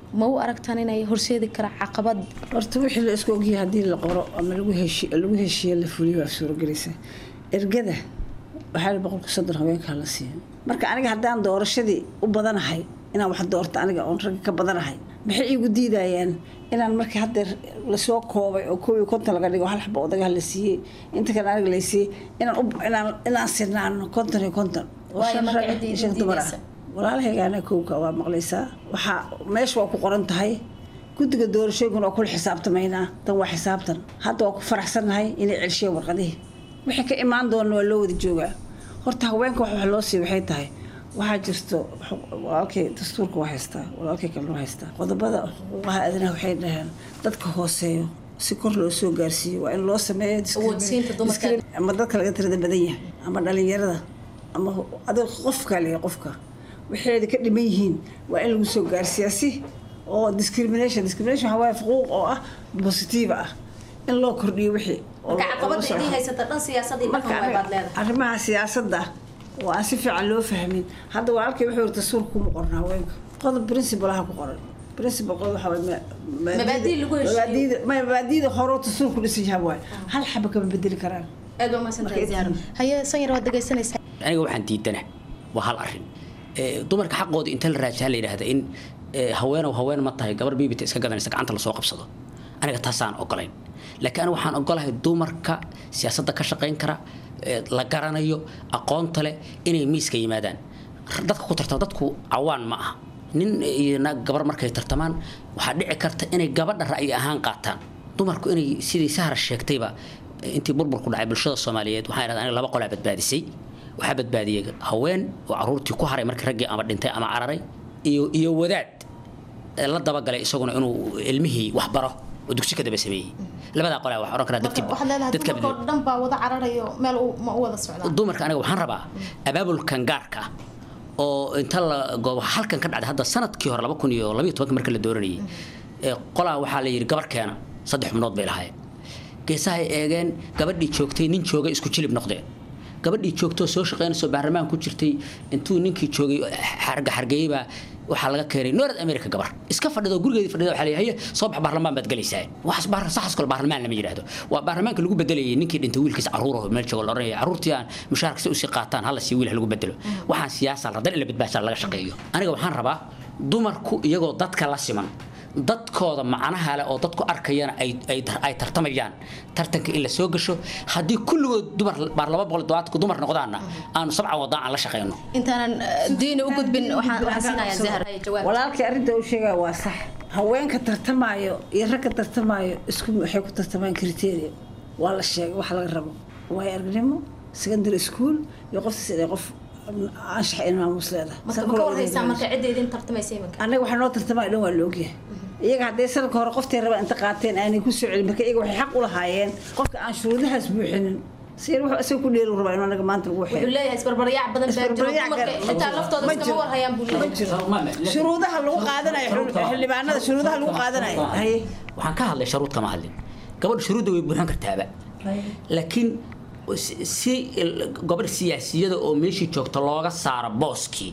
L: ma u aragtaan inay horseedi kara caqabad
E: horta wixii la isku ogyahay haddii la qoro ama lagu heshi- lagu heshiiye la fuliyo waa suuragelaysa ergada waxaa la boqolka soddon haweenkaa la siiyo marka aniga haddaan doorashadii u badanahay inaan wax doorto aniga oon ragga ka badanahay maxay iigu diidayaan inaan markii haddeer lasoo koobay oo koob iyo konton laga dhigo hal xaba odagaha la siiyey inta kale aniga la siiyey inaan u- inaan inaan sinaano konton iyo konton oo
L: Waayo
E: shan
L: marka
E: rag
L: ciddii
E: iyo shan dumar ah
L: diidaysa.
E: walaalahaygaana kowka waa maqlaysaa waxaa meesha waa ku qoran tahay guddiga doorashooyinkuna waa kula xisaabtamaynaa tan waa xisaabtan hadda waa ku faraxsannahay inay celshiyeen warqadihii wixii ka imaan doona waa loo wada joogaa horta haweenka wax wax loo siiy waxay tahay waxaa jirto walaalkay dastuurka waa haystaa walaalkay kalena waa haystaa qodobada xuquuqaha aadanaha waxay dhaheen dadka hooseeyo si kor loo soo gaarsiiyo waa in loo sameeyo
L: Awoodsiinta dumarka.
E: discrimin- ama dadka laga tirada badan yahay ama dhalinyarada ama adiga qofka leeyahay qofka waxayda ka dhiman yihiin waa in lagu soo gaarsiiyaa si oo discrimination discrimination waxaa waaye xuquuq oo ah positive ah in loo kordhiyo wixii oo
L: marka
E: loo- oo
L: caqabada
E: loo soo
L: idin
E: xiro.
L: haysata dhan siyaasadii dhaqan
E: Marka
L: way baad leedahay
E: arrimaha siyaasadda oo aan si fiican loo fahmin hadda walaalkay wuxuu yiri dastuurka kuma qorna haweenka qodob principle aha ku qoran principle qodob waxaa waaye ma-
L: Mabaadii lagu heshiiyo.
E: mabaadiida- ma- mabaadiida hore oo dastuurku dhisan yahay waaye hal xaba kama bedeli karaan
L: aad waa mahadsantahay zahra haye sanyar waad dhegaysanaysaa
K: aniga waxaan diidana waa hal arin Ee, dumarka xaqooda inta la raajaa la yidhaahda in ee, haweenow haween ma tahay gabar biibita iska gadanaysa gacanta lasoo qabsado aniga taasaan ogolayn laakiin aniga waxaan ogolahay dumarka siyaasadda ka shaqayn kara ee, la garanayo aqoonta leh inay miiska yimaadaan dadka ku tartama dadku cawaan ma aha nin iyo naag gabar markay tartamaan waxaa dhici karta inay gabadha ra'yi ahaan qaataan dumarku inay sidii sahra sheegtayba intii burburku dhacay bulshada soomaaliyeed waxaan idhahdaa aniga laba qolaa badbaadisay waxaa badbaadiyey haween oo caruurtii ku haray markii raggii ama dhintay ama cararay iyo iyo wadaad ee la dabagalay isaguna inuu ilmihii wax baro oo dugsi ka daba sameeyey labadaa qolaa wax oran karaa dadkii
L: waxaad leedahay
K: dadka
L: dumarka oo dhan baa wada cararayo meel u- ma u wada socdaan
K: dumarka aniga waxaan rabaa abaabulkan gaarka ah oo inta la goobo halkan ka dhacday hadda sanadkii hore laba kun iyo labayo tobanka marka la dooranayay ee qolaa waxaa la yidhi gabar keena saddex xubnood bay lahaayeen geesahay eegeen gabadhii joogtay nin joogay isku jilib noqdeen gabadhii joogtoo soo shaqaynayso baarlamaan ku jirtay intuu ninkii joogay xarga xargeeyey baa waxaa laga keenay north america gabar iska fadhido gurigeedii fadhida waxaa leeyahay "Haye, soo bax baarlamaan baad galaysaa waxaas baar saxas kale baarlamaan lama yidhaahdo waa baarlamaanka lagu bedelayay ninkii dhintay wiilkiisa caruuraho meel joogo la oranaya caruurtii aan mushaharka si usii qaataan hala sii wiil ha lagu bedelo waxaan siyaasa la dan ila badbaashaa laga shaqeeyo aniga waxaan rabaa dumarku iyagoo dadka la siman dadkooda macnaha leh oo dadku arkayana ay ay ay tartamayaan tartanka in la soo gasho haddii kulligood dumar baar laba boqol dobaadku dumar noqdaanna aanu sabcan wadaan aan la shaqeyno
L: intaanan eh, diini u gudbin waxaan waxaan siinayaa zahra haye jawaab
E: walaalkii arrinta uu sheegaya waa sax haweenka tartamaayo iyo ragga tartamaayo isku waxay ku tartamaan criteria waa la sheegay wax laga rabo waayo aragnimo secondary school iyo qoftiis inay qof anshax in maamuus leedahay
L: marka ma ka warhaysaa marka cidda idin tartamaysa iminka
E: annaga waxaa noo tartamaya dhan waa la ogyahay iyaga hadday sanadka hore qoftay rabaan inta qaateen aanay ku soo celin marka iyaga waxay xaq u lahaayeen qofka aan shuruudahaas buuxinin si wuxuu isaga ku dheeri rabaa inuu anaga maanta lagu waxeeyo
L: wuxuu leeyahay isbarbaryaac badan baa jiro
E: Isbarbaryac
L: dumarka
E: gar-
L: xitaa laftooda
E: ma
L: iskama
E: jiro.
L: warhayaan buu
E: ma
L: leeyahay
E: jiro shuruudaha lagu qaadanayo xul- xildhibaanada shuruudaha lagu qaadanayo haye
K: waxaan ka hadlay sharuud kama hadlin gabadha shuruudda way buuxin kartaaba laakiin si- si gobadh siyaasiyada oo meeshii joogta looga saaro booskii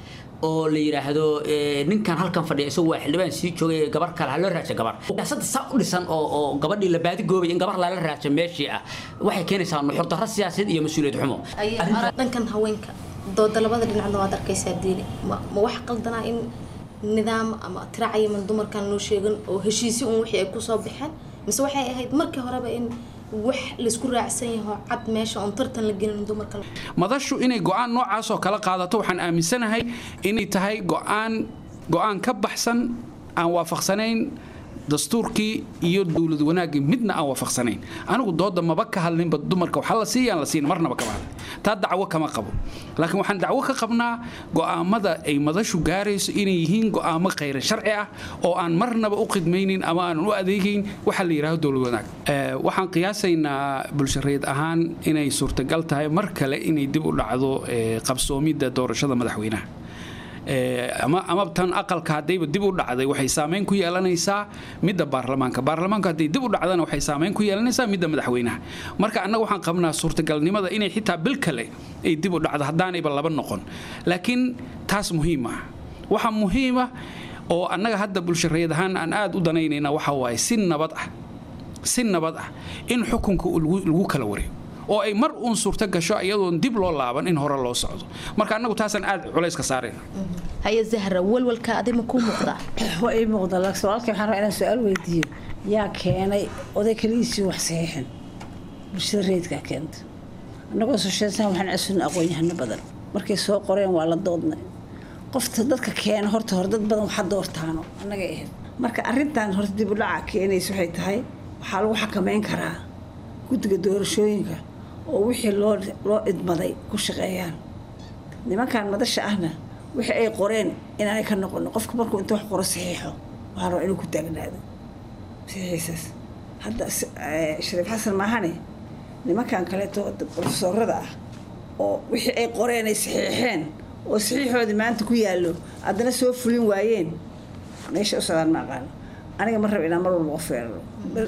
K: oo la yidhaahdo eh, ninkan halkan fadhiya isagu waa xildhibaan sii joogay gabar kale ha loo raaja gabar siyaasadda saa u dhisan oo oo gabadhii la baadigoobay in gabar lala raajo meeshii ah waxay keenaysaa nuxur darro siyaasadeed iyo mas-uuliyad xumo
L: Aye, dhankan haweenka dooda labada dhinacna waad arkaysaa diini ma ma wax qaldanaa in nidaam ama tiraacayaman dumarkan loo sheegan oo heshiisi un wixii ay kusoo baxeen mise waxay ahayd markii horeba in wax laisku raacsan yaho cad meesha oon tartan la gelin dumarka
D: madashu inay go-aan noocaas oo kala qaadato waxaan aaminsanahay inay tahay go-aan go-aan ka baxsan aan waafaqsanayn dastuurkii iyo dowlad wanaaggii midna aan waafaqsanayn anigu dooda maba ka hadlinba dumarka waxa la siiyaan la siin marnaba kama hadlin taa dacwo kama qabo laakiin waxaan dacwo ka qabnaa go'aamada ay madashu gaarayso inay yihiin go'aamo khayra sharci ah oo aan marnaba u khidmaynin ama aan u adeegayn waxa la yidhaahdo dowlad wanaag Eh, waxaan qiyaasaynaa bulshareed ahaan inay suurtagal tahay mar kale inay dib u dhacdo eh, qabsoomidda doorashada madaxweynaha Eh, ama ama tan aqalka haddayba dib u dhacday waxay saameyn ku yeelanaysaa midda baarlamaanka baarlamaanku hadday dib u dhacdana waxay saameyn ku yeelanaysaa midda madaxweynaha marka annaga waxaan qabnaa suurtagalnimada inay xitaa bil kale ay dib u dhacdo haddaanayba laba noqon laakiin taas muhiim ah waxaa muhiim ah oo annaga hadda bulshareed ahaan aan aada u danaynayna waxa waaye si nabad ah si nabad ah in xukunka lagu kala wareego oo ay mar uun suurto gasho iyadoon dib loo laaban in hore loo socdo marka annagu taasaan aada culayska saarayna
J: haye zahra walwalka adima kuu muuqdaa
E: waa ii muuqda laakiin walaalkii waxaan rabaa inaan su-aal weydiiyo yaa keenay oday kaligiisii wax saxiixin bulshada reedkaa keenta annagoo sosheesan waxaan casuun aqoon-yahano badan markay soo qoreen waa la doodnay qofta dadka keena horta hore dad badan waxa doortaano annagay ahayd marka arrintan horta dib u dhaca keenaysa waxay tahay waxaa lagu xakameyn karaa guddiga doorashooyinka oo wixii loo loo idmaday ku shaqeeyaan nimankan madasha ahna wixii ay qoreen inaanay ka noqonin qofka markuu inta wax qoro saxiixo waxaa rabaa inuu ku taagnaado saxiixiisaas hadda shariif xasan maahane nimankan kaleeto profesorada ah oo wixii ay qoreen ay saxiixeen oo saxiixoodii maanta ku yaallo haddana soo fulin waayeen meesha u socdaan ma aqaano aniga ma raba inaan mar walba qof weeraro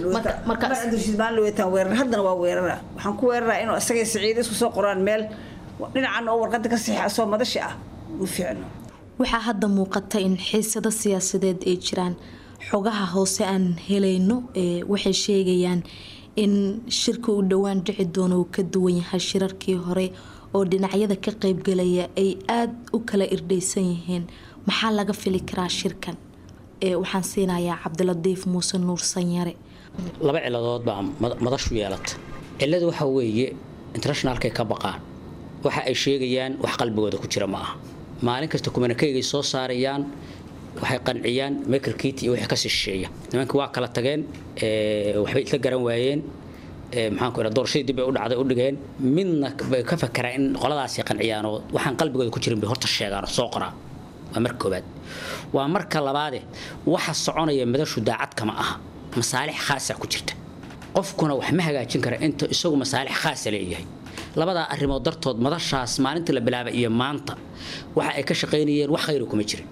E: markaan weetaan weerar haddana waa weerara waxaan ku weeraraa inuu asagay saciid isku soo qoraan meel dhinacan oo warqadda ka saxiixa soo madashi ah ma fiicno
J: waxaa hadda muuqata in xiisado siyaasadeed ay jiraan xogaha hoose aan helayno waxay sheegayaan in shirka uu dhowaan dhici doono uu ka duwan yahay shirarkii hore oo dhinacyada ka qaybgalaya ay aada u kala irdhaysan yihiin maxaa laga fili karaa shirkan waxaan siinayaa cabdiladiif muuse nuur sanyare
K: laba ciladood baa madashu yeelata ciladu waxa weeye internationalkay ka baqaan waxa ay sheegayaan wax qalbigooda ku jira ma aha maalin kasta kumanakaygay soo saarayaan waxay qanciyaan michael kit iyo wixii ka sisheeya nimankii waa kala tageen waxbay isla garan waayeen maxaan ku doorashadii dib ay u dhacday u dhigeen midna bay ka fakeraan in qoladaasi qanciyaan oo waxaan qalbigooda ku jirin bay horta sheegaan oo soo qoraan waa marka koobaad waa marka labaade waxa soconaya madashu daacad kama aha masaalix khaasa ku jirta qofkuna wax ma hagaajin kara inta isagu masaalix khaasa leeyahay labadaa arrimood dartood madashaas maalintii la bilaabay iyo maanta waxa ay ka shaqaynayeen wax khayra kuma jirin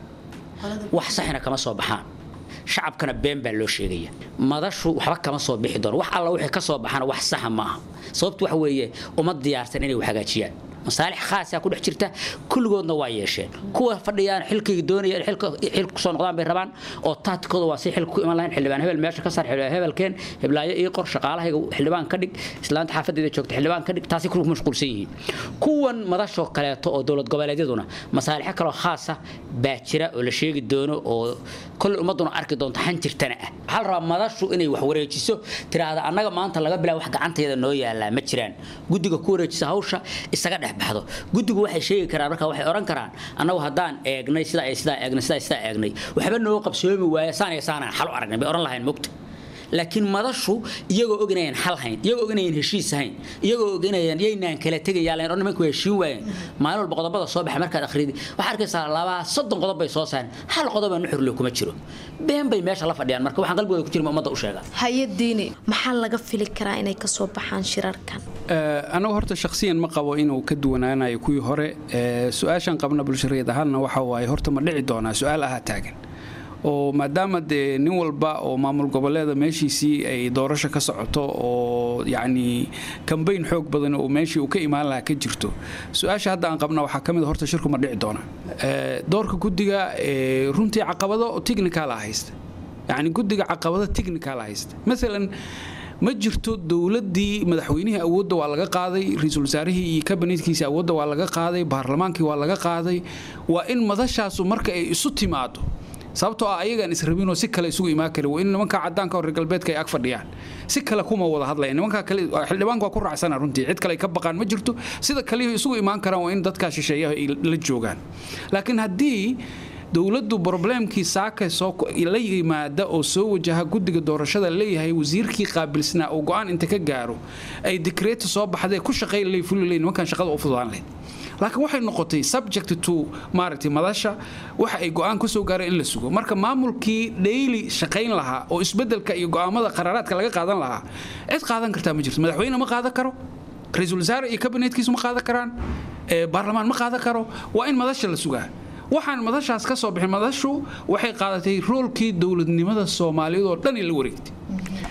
K: wax saxina kama soo baxaan shacabkana been baa loo sheegaya madashu waxba kama soo bixi doono wax alla wixii ka soo baxana wax saxa ma aha sababtu waxa weeye uma diyaarsan inay wax hagaajiyaan masaalix khaasaa ku dhex jirta kulligoodna waa yeesheen kuwa fadhiyaan xilkayga doonayaan xil kusoo noqdaan bay rabaan oo taatikooda waa si xilka ku iman lahayn xildhibaan hebel meesha ka saar xildhibaan hebelkeen heblaayo ii qor shaqaalahayga xildhibaan ka dhig islaanta xaafadeeda joogta xildhibaan ka dhig taasi kulku mashquulsan yihiin kuwan madashoo kaleeto oo dowlad goboleedyaduna masaalixo kaloo khaasa baa jira oo la sheegi doono oo kolley ummaduna arki doonto han jirtana ah waxaa la rabaa madashu inay wax wareejiso tiraahda annaga maanta laga bilaabo wax gacanteeda noo yaalaa ma jiraan guddiga ku wareejisa hawsha isaga dhex baxdo guddigu waxay sheegi karaan marka waxay oran karaan annagu haddaan eegnay sidaa ay sidaa eegnay sidaa sidaa eegnay waxba noo qabsoomi waaya saan iyo saanaan xal u aragnay bay oran lahayn mogta laakiin madashu iyagoo og inayaan xal hayn iyagoo og inayaan heshiis hayn iyagoo og inayaan yaynaan kala tegayaa layn oo nimanku heshiin waayeen maalin walba qodobada soo baxa markaad akhridi waxaa arkaysaa labaa soddon qodob bay soo saareen hal qodobaa nuxurle kuma jiro been bay meesha la fadhiyaan marka waxaan qalbigooda ku jirin ummadda u sheegaan
J: hay-adiini maxaa laga fili karaa inay kasoo baxaan shirarkan
D: anagu horta shakhsiyan ma qabo inuu ka duwanaanayo kuwii hore su-aashan qabna bulshareed ahaanna waxa waaye horta ma dhici doonaa su-aal ahaa taagan oo maadaama dee nin walba oo maamul goboleeda meeshiisii ay doorasho ka socoto oo yacni kambayn xoog badan oo meeshii uu ka imaan lahaa ka jirto su-aasha hadda aan qabna waxaa ka mid horta shirku ma dhici doona doorka guddiga runtii caqabado technical ah haysta yacni guddiga caqabado technical ah haysta masalan ma jirto dowladii madaxweynihii awoodda waa laga qaaday ra-iisul wasaarihii iyo kabinetkiisa awoodda waa laga qaaday baarlamaankii waa laga qaaday waa in madashaasu marka ay isu timaado sababtoo ah ayagaan israbinoo si kale isugu imaan kari waa in nimanka cadaanka reer galbeedka ay ag fadhiyaan si kale kuma wada hadlaya nimanka kale xildhibaanka waa ku raacsana runtii cid kale ay ka baqaan ma jirto sida kaliya isugu imaan karaan waa in dadkaa shisheeyaha ay la joogaan laakiin haddii dowladdu broblemkii saaka soo la yimaada oo soo wajaha guddiga doorashada leeyahay wasiirkii qaabilsnaa oo go-aan inta ka gaaro ay dikreeta soo baxdee ku shaqayn lay fuli lay nimankan shaqada u fududaan lahayd laakiin waxay noqotay subject to maaragtay madasha waxa ay go-aan ka soo gaareen in la sugo marka maamulkii dhayli shaqayn lahaa oo isbedelka iyo go-aamada qaraaraadka laga qaadan lahaa cid qaadan kartaa ma jirto madaxweyne ma qaadan karo ra-iisul wasaare iyo kabinetkiisu ma qaadan karaan baarlamaan ma qaadan karo waa in madasha la sugaa waxaan madashaas ka soo bixin madashu waxay qaadatay roolkii dowladnimada soomaaliyeed oo dhan la wareegtay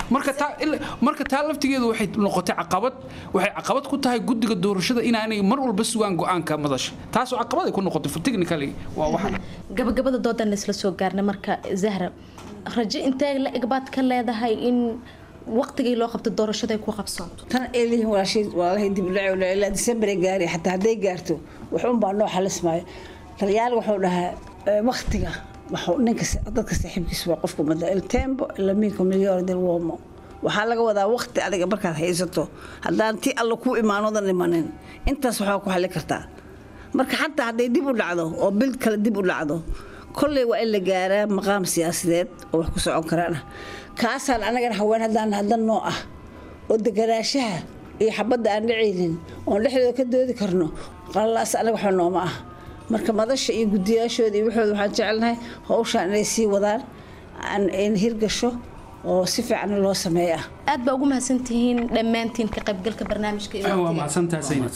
D: marka taa ila- marka taa laftigeedu waxay noqotay caqabad waxay caqabad ku tahay guddiga doorashada inaanay mar walba sugaan go-aanka madasha taasoo caqabad ay ku noqotay technically waa waxan
J: gabagabada doodan isla soo gaarna marka zahra rajo intee la eg baad ka leedahay in waqtigii loo qabto doorashada ay ku qabsoonto
E: tan ay leeyihiin walaashay walaalahay dib u dhaco ilaa December ay gaari xataa hadday gaarto wuxuun baa noo xalismaayo talyaal wuxuu dhahaa eh, waqtiga wuxuu ninka sa- dadka saaxiibkiisa waa qofka umada il tempo il amico migliore del uomo waxaa laga wadaa waqti adiga markaad haysato haddaan ti alla kuu imaanodan imanin intaas waxaa ku xali kartaa marka xataa hadday dib u dhacdo oo bil kale dib u dhacdo kolley waa in la gaaraa maqaam siyaasadeed oo wax ku socon karaan kaasaan anagana haween haddaan haddan noo ah oo deganaanshaha iyo xabadda aan dhacaynin oon dhexdooda ka doodi karno qalalaas anaga waxba nooma ah marka madasha iyo guddiyaashooda iyo waxooda waxaan jecelnahay hawshaan inay sii wadaan aan- in hirgasho oo si fiican loo sameeya
J: aad baa ugu mahadsantihiin dhammaantiin ka qaybgalka barnaamijka iyo
D: waa
J: waqtiga.
D: mahadsantahay Zainab.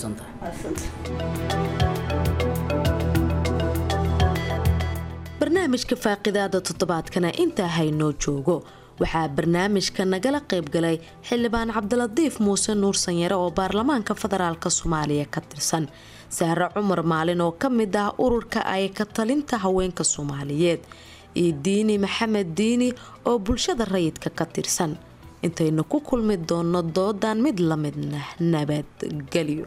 J: barnaamijka faaqidaada toddobaadkana intaa haynoo joogo waxaa barnaamijka nagala qaybgalay xildhibaan cabdilatiif muuse nuur sanyare oo baarlamaanka federaalk soomaaliya ka tirsan sahre cumar maalin oo ka mid ah ururka ay ka talinta haweenka soomaaliyeed iyo diini maxamed diini oo bulshada rayidka ka tirsan intaynu ku kulmi doono doodan mid la midna nabadgelyo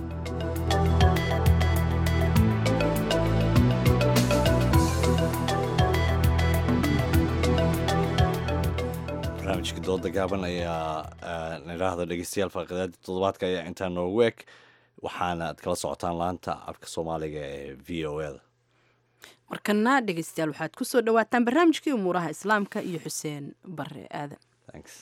B: barnaamijka dooda gaaban ayaa nidhaahda dhegeystayaal faaqidaadii toddobaadka ayaa intaa noogu eg waxaana aad kala socotaan laanta afka soomaaliga ee v o eda
A: markana dhegeystayaal waxaad ku soo dhawaataan barnaamijkii umuuraha islaamka iyo xuseen bare aadan
B: Thanks.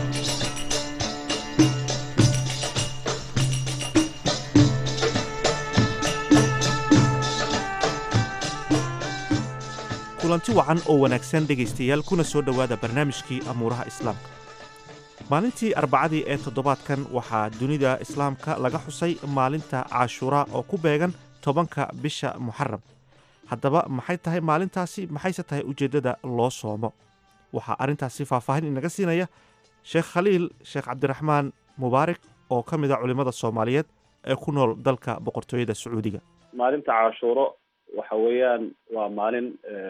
I: kulanti wacan oo wanaagsan dhegaystayaal kuna soo dhowaada barnaamijkii amuuraha islaamka maalintii arbacadii ee toddobaadkan waxaa dunida islaamka laga xusay maalinta caashuuraa oo ku beegan tobanka bisha muxaram haddaba maxay tahay maalintaasi maxayse tahay ujeeddada loo soomo waxaa arrintaasi faahfaahin inaga siinaya sheekh khaliil sheekh cabdiraxmaan mubaarak oo ka mid a culimmada soomaaliyeed ee ku nool dalka boqortooyada sacuudiga
M: maalinta caashuuro waxa weeyaan waa maalin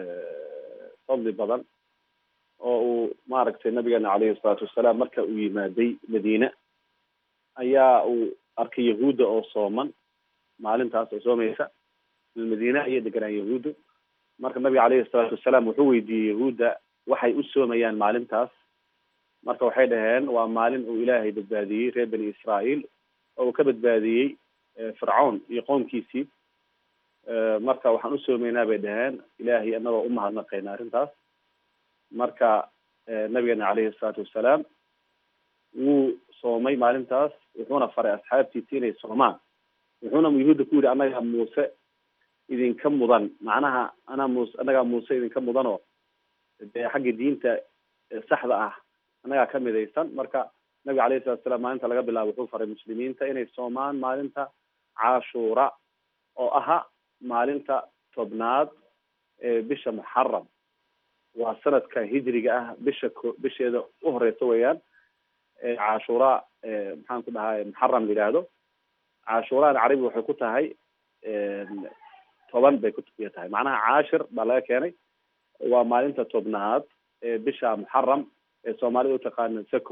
M: fadli badan oo uu maaragtay nabigeena caleyhi salaatu wasalaam marka uu yimaaday madiine ayaa uu arkay yahuudda oo sooman maalintaas oo soomaysa madiine ayay deganaan yahuudda marka nabiga caleyhi salaatu wasalaam wuxuu weydiiyey yahuudda waxay u soomayaan maalintaas marka waxay dhaheen waa maalin uu ilaahay badbaadiyey reer bani israa'iil oo uu ka badbaadiyey fircawn iyo qoomkiisii marka waxaan u soomaynaa bay dhaheen ilaahay annagoo u mahadnaqayna arrintaas marka nabigeena caleyhi salaatu wasalaam wuu soomay maalintaas wuxuuna faray asxaabtiisi inay soomaan wuxuuna yuhuudda ku yidhi annagaa muuse idinka mudan macnaha anaa muuse annagaa muuse idinka mudanoo dee xagga diinta saxda ah annagaa ka midaysan marka nabiga alayhi salatu wasalaam maalinta laga bilaabo wuxuu faray muslimiinta inay soomaan maalinta caashuura oo aha maalinta tobnaad ee bisha muxaram waa sanadka hijriga ah bisha ko bisheeda u horeysa weeyaan caashuura maxaan ku dhahay muxaram la yidhaahdo caashuuraan carabi waxay ku tahay toban bay kuya tahay macnaha caashir baa laga keenay waa maalinta tobnaad ee bisha muxaram ee soomaalida utaqaana sako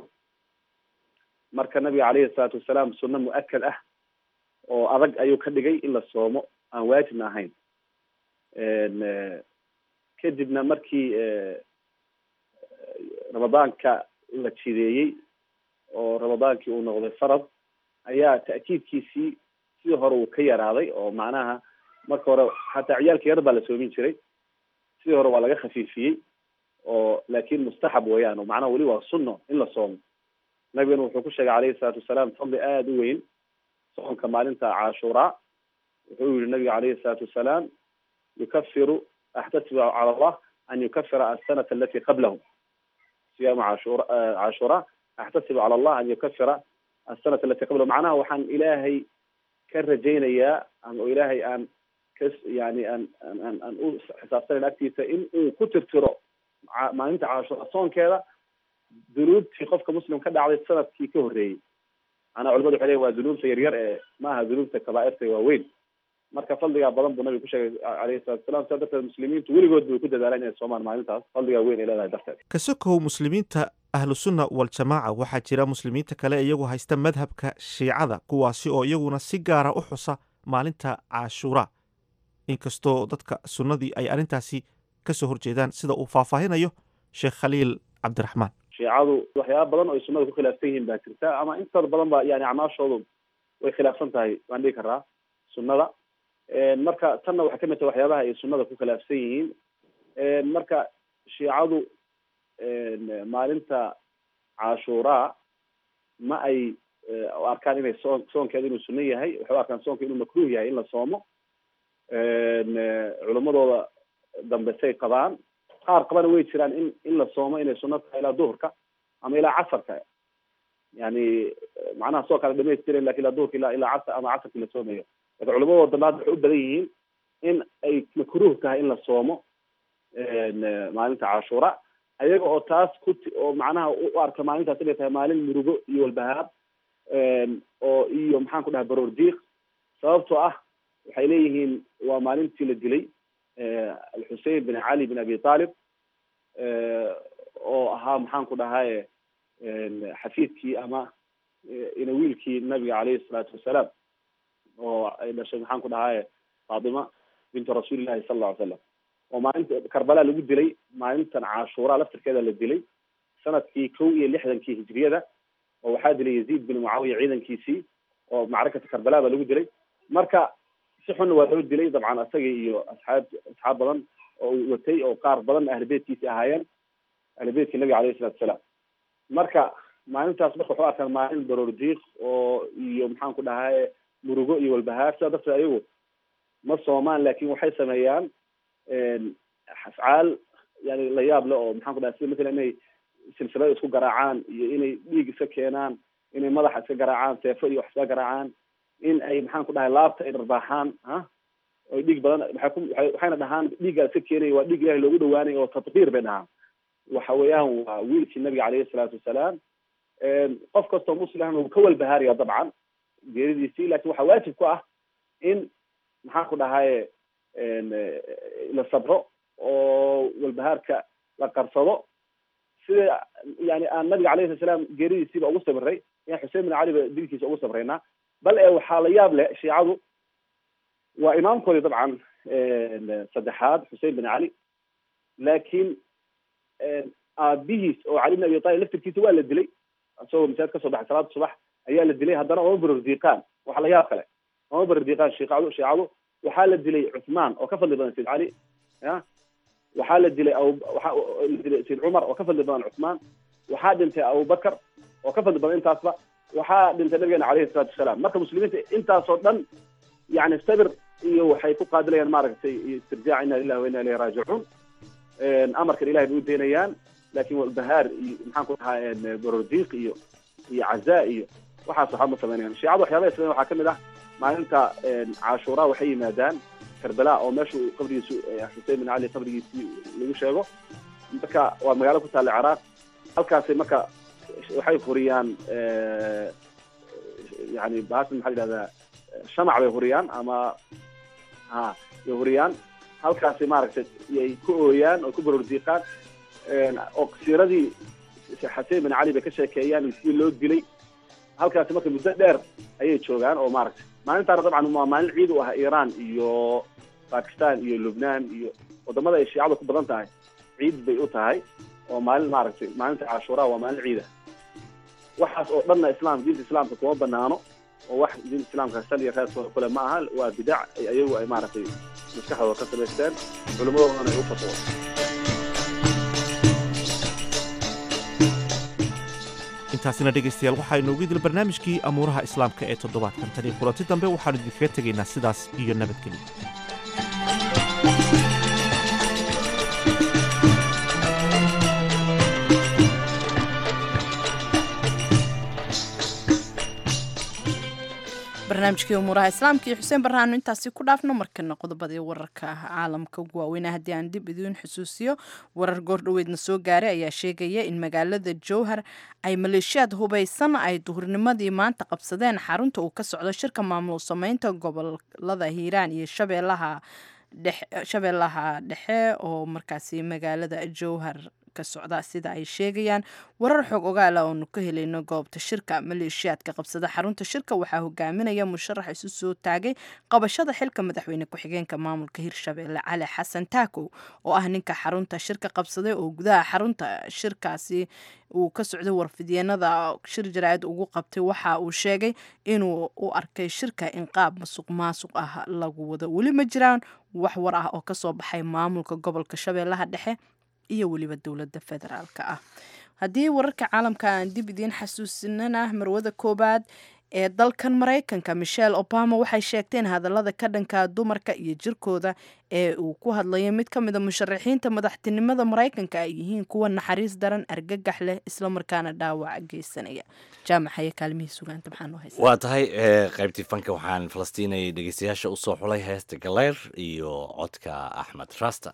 M: marka nabiga caleyhi salaatu wasalaam sunno mu-akad ah oo adag ayuu ka dhigay in la soomo aan waajibna ahayn kadibna markii ramadaanka la jideeyey oo ramadaankii uu noqday farad ayaa ta'kiidkiisii sidii hore uu ka yaraaday oo macnaha marka hore xataa ciyaalka yar baa la soomin jiray sidii hore waa laga khafiifiyey oo laakin mustaxab weeyaan oo macnaha weli waa sunno in la soomo nabigana wuxuu ku sheegay caleyhi salaatu wasalaam fadli aada u weyn soonka maalinta caashuuraa wuxuu yihi nabiga caleyhi salaatu wasalaam yukafiru axtasibu cala allah an yukafira asanata alati qablahu siyaamu cashura caashura axtasibu cala allah an yukafira asanata alati qablahu macnaha waxaan ilaahay ka rajaynayaa ama ilaahay aan ka yani aan aan aan u xisaabsanayn agtiisa in uu ku tirtiro maalinta caashura soonkeeda dunuubtii qofka muslim ka dhacday sanadkii ka horreeyey maanaa culimadu waxay leeyihin waa dunuubta yaryar ee maaha dunuubta kabaairta waaweyn marka fadligaa badan buu nabiga ku sheegay alayhi salatu wasalaam sidaa darteed muslimiintu weligood bay ku dadaalaan inay soomaan maalintaas fadligaa weyn ay leedahay darteed
I: kasokow muslimiinta ahlusunna waljamaaca waxaa jira muslimiinta kale iyagu haysta madhabka shiicada kuwaasi oo iyaguna si gaara u xusa maalinta cashuura inkastoo dadka sunnadii ay arrintaasi kasoo horjeedaan sida uu faahfaahinayo sheekh khaliil cabdiraxmaan
M: shiicadu waxyaaba badan oo ay sunnada ku khilaafsan yihiin baa jirta ama intooda badan ba yani acmaashoodu way khilaafsan tahay waan dhigi karaa sunnada marka tanna waxay kamid tahay waxyaabaha ay sunnada ku khilaafsan yihiin marka shiicadu maalinta cashuuraa ma ay arkaan inay soon soonkeeda inuu sunno yahay waxay u arkaan soonka inuu makruuh yahay in la soomo culimadooda dambe say qabaan qaar qabana way jiraan in in la soomo inay sunno tahay ilaa duhurka ama ilaa casarka yani macnaha soo kale dhamaystiren lakin ilaa duhurka ilaa ilaa casar ama casarkii la soomayo lakin culimadooda dambe hadda waxay u badan yihiin in ay makruuh tahay in la soomo maalinta cashuura ayaga oo taas ku oo macnaha u arka maalintaas inay tahay maalin murugo iyo walbahaab oo iyo maxaan ku dhahay baroor diiq sababtoo ah waxay leeyihiin waa maalintii la dilay alxusein bin cali bin abi talib oo ahaa maxaan ku dhahaye xafiidkii ama ina wiilkii nabiga caleyhi salaatu wasalaam oo ay dhashay maxaan ku dhahaye faatima bintu rasuulillahi sala alla ly slam oo maalinta karbala lagu dilay maalintan cashuura laftirkeeda la dilay sanadkii kow iyo lixdankii hijriyada oo waxaa dilay yaziid bin mucaawiya ciidankiisii oo macrakata karbala ba lagu dilay marka si xunna waa loo dilay dabcan asagii iyo asxaab asxaab badan oo watay oo qaar badan ahlibeytkiisi ahaayeen ahlibeytkii nabiga alayhi salatu wasalaam marka maalintaas marka waxu arkaan maalin baroor diiq oo iyo maxaan ku dhahaye murugo iyo walbahaar sidaa darteed ayagu ma soomaan lakin waxay sameeyaan afcaal yani la yaab le oo maxaan ku dhahay sida matala inay silsilada isku garaacaan iyo inay dhiig iska keenaan inay madaxa iska garaacaan seefo iyo wax iska garaacaan in ay maxaan ku dhahay laabta ay dharbaaxaan ha oy dhiig badan waxay ku waay waxayna dhahaan dhiiggaa iska keenaya waa dhiig ilahi loogu dhawaanay oo tatbiir bay dhahaan waxa weeyaan waa wiilkii nabiga caleyhi salaatu wasalaam qof kastoo muslimna wuu ka walbahaaraya dabcan geeridiisii lakin waxaa waajib ku ah in maxaan ku dhahaye la sabro oo walbahaarka la qarsado sida yani aan nabiga alayhi sala salaam geeridiisiiba ugu sabiray yan xusein bin cali ba dilkiisa ugu sabraynaa bal e waxaa la yaab leh shiicadu waa imaamkoodii dabcan saddexaad xusein bin cali laakiin aabihiis oo cali bin abi talib laftirkiisa waa la dilay isagoo masaajid kasoo baxay salaada subax ayaa la dilay haddana oma barordiiqaan waxa la yaab kale oma barordiiqaan shiicadu shiicadu waxaa la dilay cuthmaan oo ka fadli badan sayd cali ya waxaa la dilay abu waxaa la dilay sayd cumar oo ka fadli badan cuthmaan waxaa dhintay abubakar oo ka fadli badan intaasba waxaa dhintay nabigeena caleyhi salaatu wasalaam marka muslimiinta intaasoo dhan yani sabir iyo waxay ku qaadilayaan maaragtay istirjaac ina lillahi wa ina ilayhi raajicuun amarkan ilahay bay u daynayaan lakin walbahaar iyo maxaan ku dhahaa barordiiq iyo iyo cazaa iyo waxaas waxba ma sameynayaan shiicada waxyaabaha sameyn waxaa kamid ah maalinta cashuura waxay yimaadaan karbala oo meesha qabrigiisu xusein bin cali qabrigiisii lagu sheego marka waa magaalo ku taalla ciraaq halkaasay marka waxay huriyaan yani bahasan maxaa yidhahdaa shamac bay huriyaan ama ha bay huriyaan halkaasay maaragtay yay ku ooyaan oo ku barordiiqaan oo siradii xasein bin cali bay ka sheekeeyaan sidii loo dilay halkaasi marka muddo dheer ayay joogaan oo maaragtay maalintaana dabcan waa maalin ciid u ah iran iyo bakistan iyo lubnaan iyo wadamada ay shiicadu ku badan tahay ciid bay u tahay oo maalin maaragtay maalinta cashuura waa maalin ciida waxaas oo dhanna islam diinta islaamka kuma banaano oo wax diinta islaamka sal iyo reeskooda kule ma aha waa bidac ay ayagu ay maaragtay maskaxdooda ka samaysteen culimadoodana ay u fatwo
I: intaasina dhegaystayaal waxaa inoogu idil barnaamijkii amuuraha islaamka ee toddobaadkan tan iyo kulanti dambe waxaanu idinkaga tegaynaa sidaas iyo nabadgelyo
A: barnaamijkii umuuraha islaamka iyo xuseen barraano intaasi ku dhaafno markana qodobadii wararka caalamka ugu waaweyna haddii aan dib idiin xusuusiyo warar goordhoweedna soo gaaray ayaa sheegaya in magaalada jowhar ay maleeshiyaad hubaysan ay duhurnimadii maanta qabsadeen xarunta uu ka socdo shirka maamul sameynta gobolada hiiraan iyo shabeellaha shabeellaha dhexe oo markaasi magaalada jowhar ka socda sida ay sheegayaan warar xoog ogaala oonu ka helayno goobta shirka maleeshiyaadka qabsada xarunta shirka waxaa hogaaminaya musharax isu soo taagay qabashada xilka madaxweyne ku-xigeenka maamulka hirshabeelle cali xasan taakow oo ah ninka xarunta shirka qabsaday oo gudaha xarunta shirkaasi uu ka socday warfidyenada shir jaraa'id ugu qabtay waxa uu sheegay inuu u arkay shirka in qaab masuq maasuq ah lagu wado weli ma jiraan wax war ah oo kasoo baxay maamulka gobolka shabeellaha dhexe iyo weliba dowladda federaalka ah haddii wararka caalamka aan dib idiin xasuusinana marwada koobaad ee dalkan maraykanka michelle obama waxay sheegteen hadallada ka dhanka dumarka iyo jirkooda ee uu ku hadlayo mid ka mid a musharaxiinta madaxtinimada maraykanka ay yihiin kuwa naxariis daran argagax leh islamarkaana dhaawac geysanaya jaamacaye kaalmihii sugaanta maxaanoo haysa
B: waa tahay qaybtii fanka waxaan falastiinayay dhegeystayaasha usoo xulay heesta galeyr iyo codka axmed rasta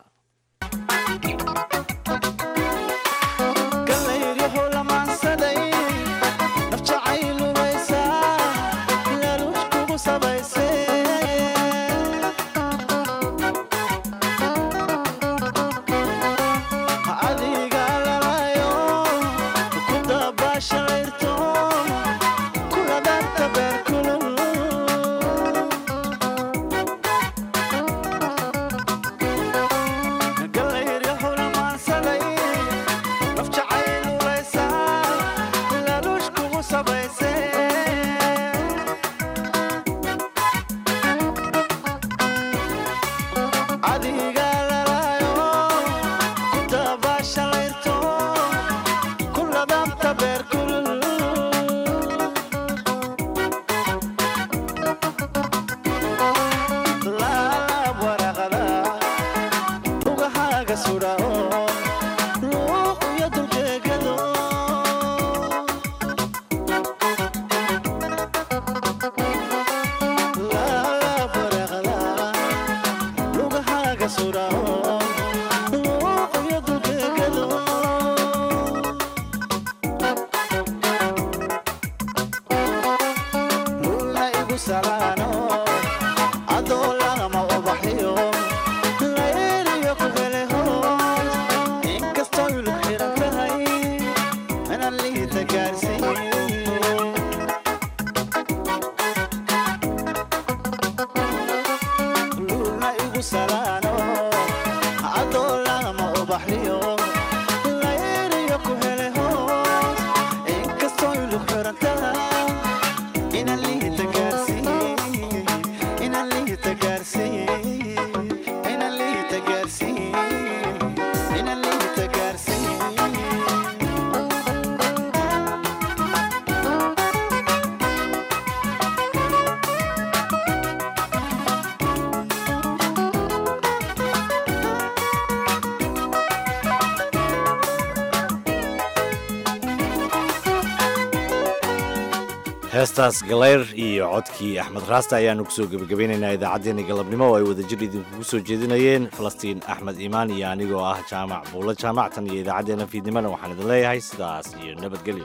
B: heestaas galeyr iyo codkii axmed raasta ayaanu kusoo gebagabeynaynaa idaacaddeenna galabnimo oo ay wadajir idinkugu soo jeedinayeen falastiin axmed iimaan iyo anigoo ah jaamac buulla jaamactan iyo idaacaddeenna fiidnimana waxaan idin leeyahay sidaas iyo nabadgelyo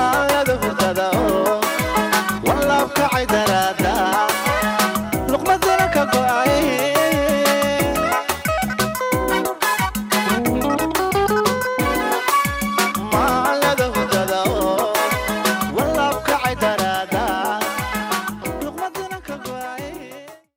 N: luqmada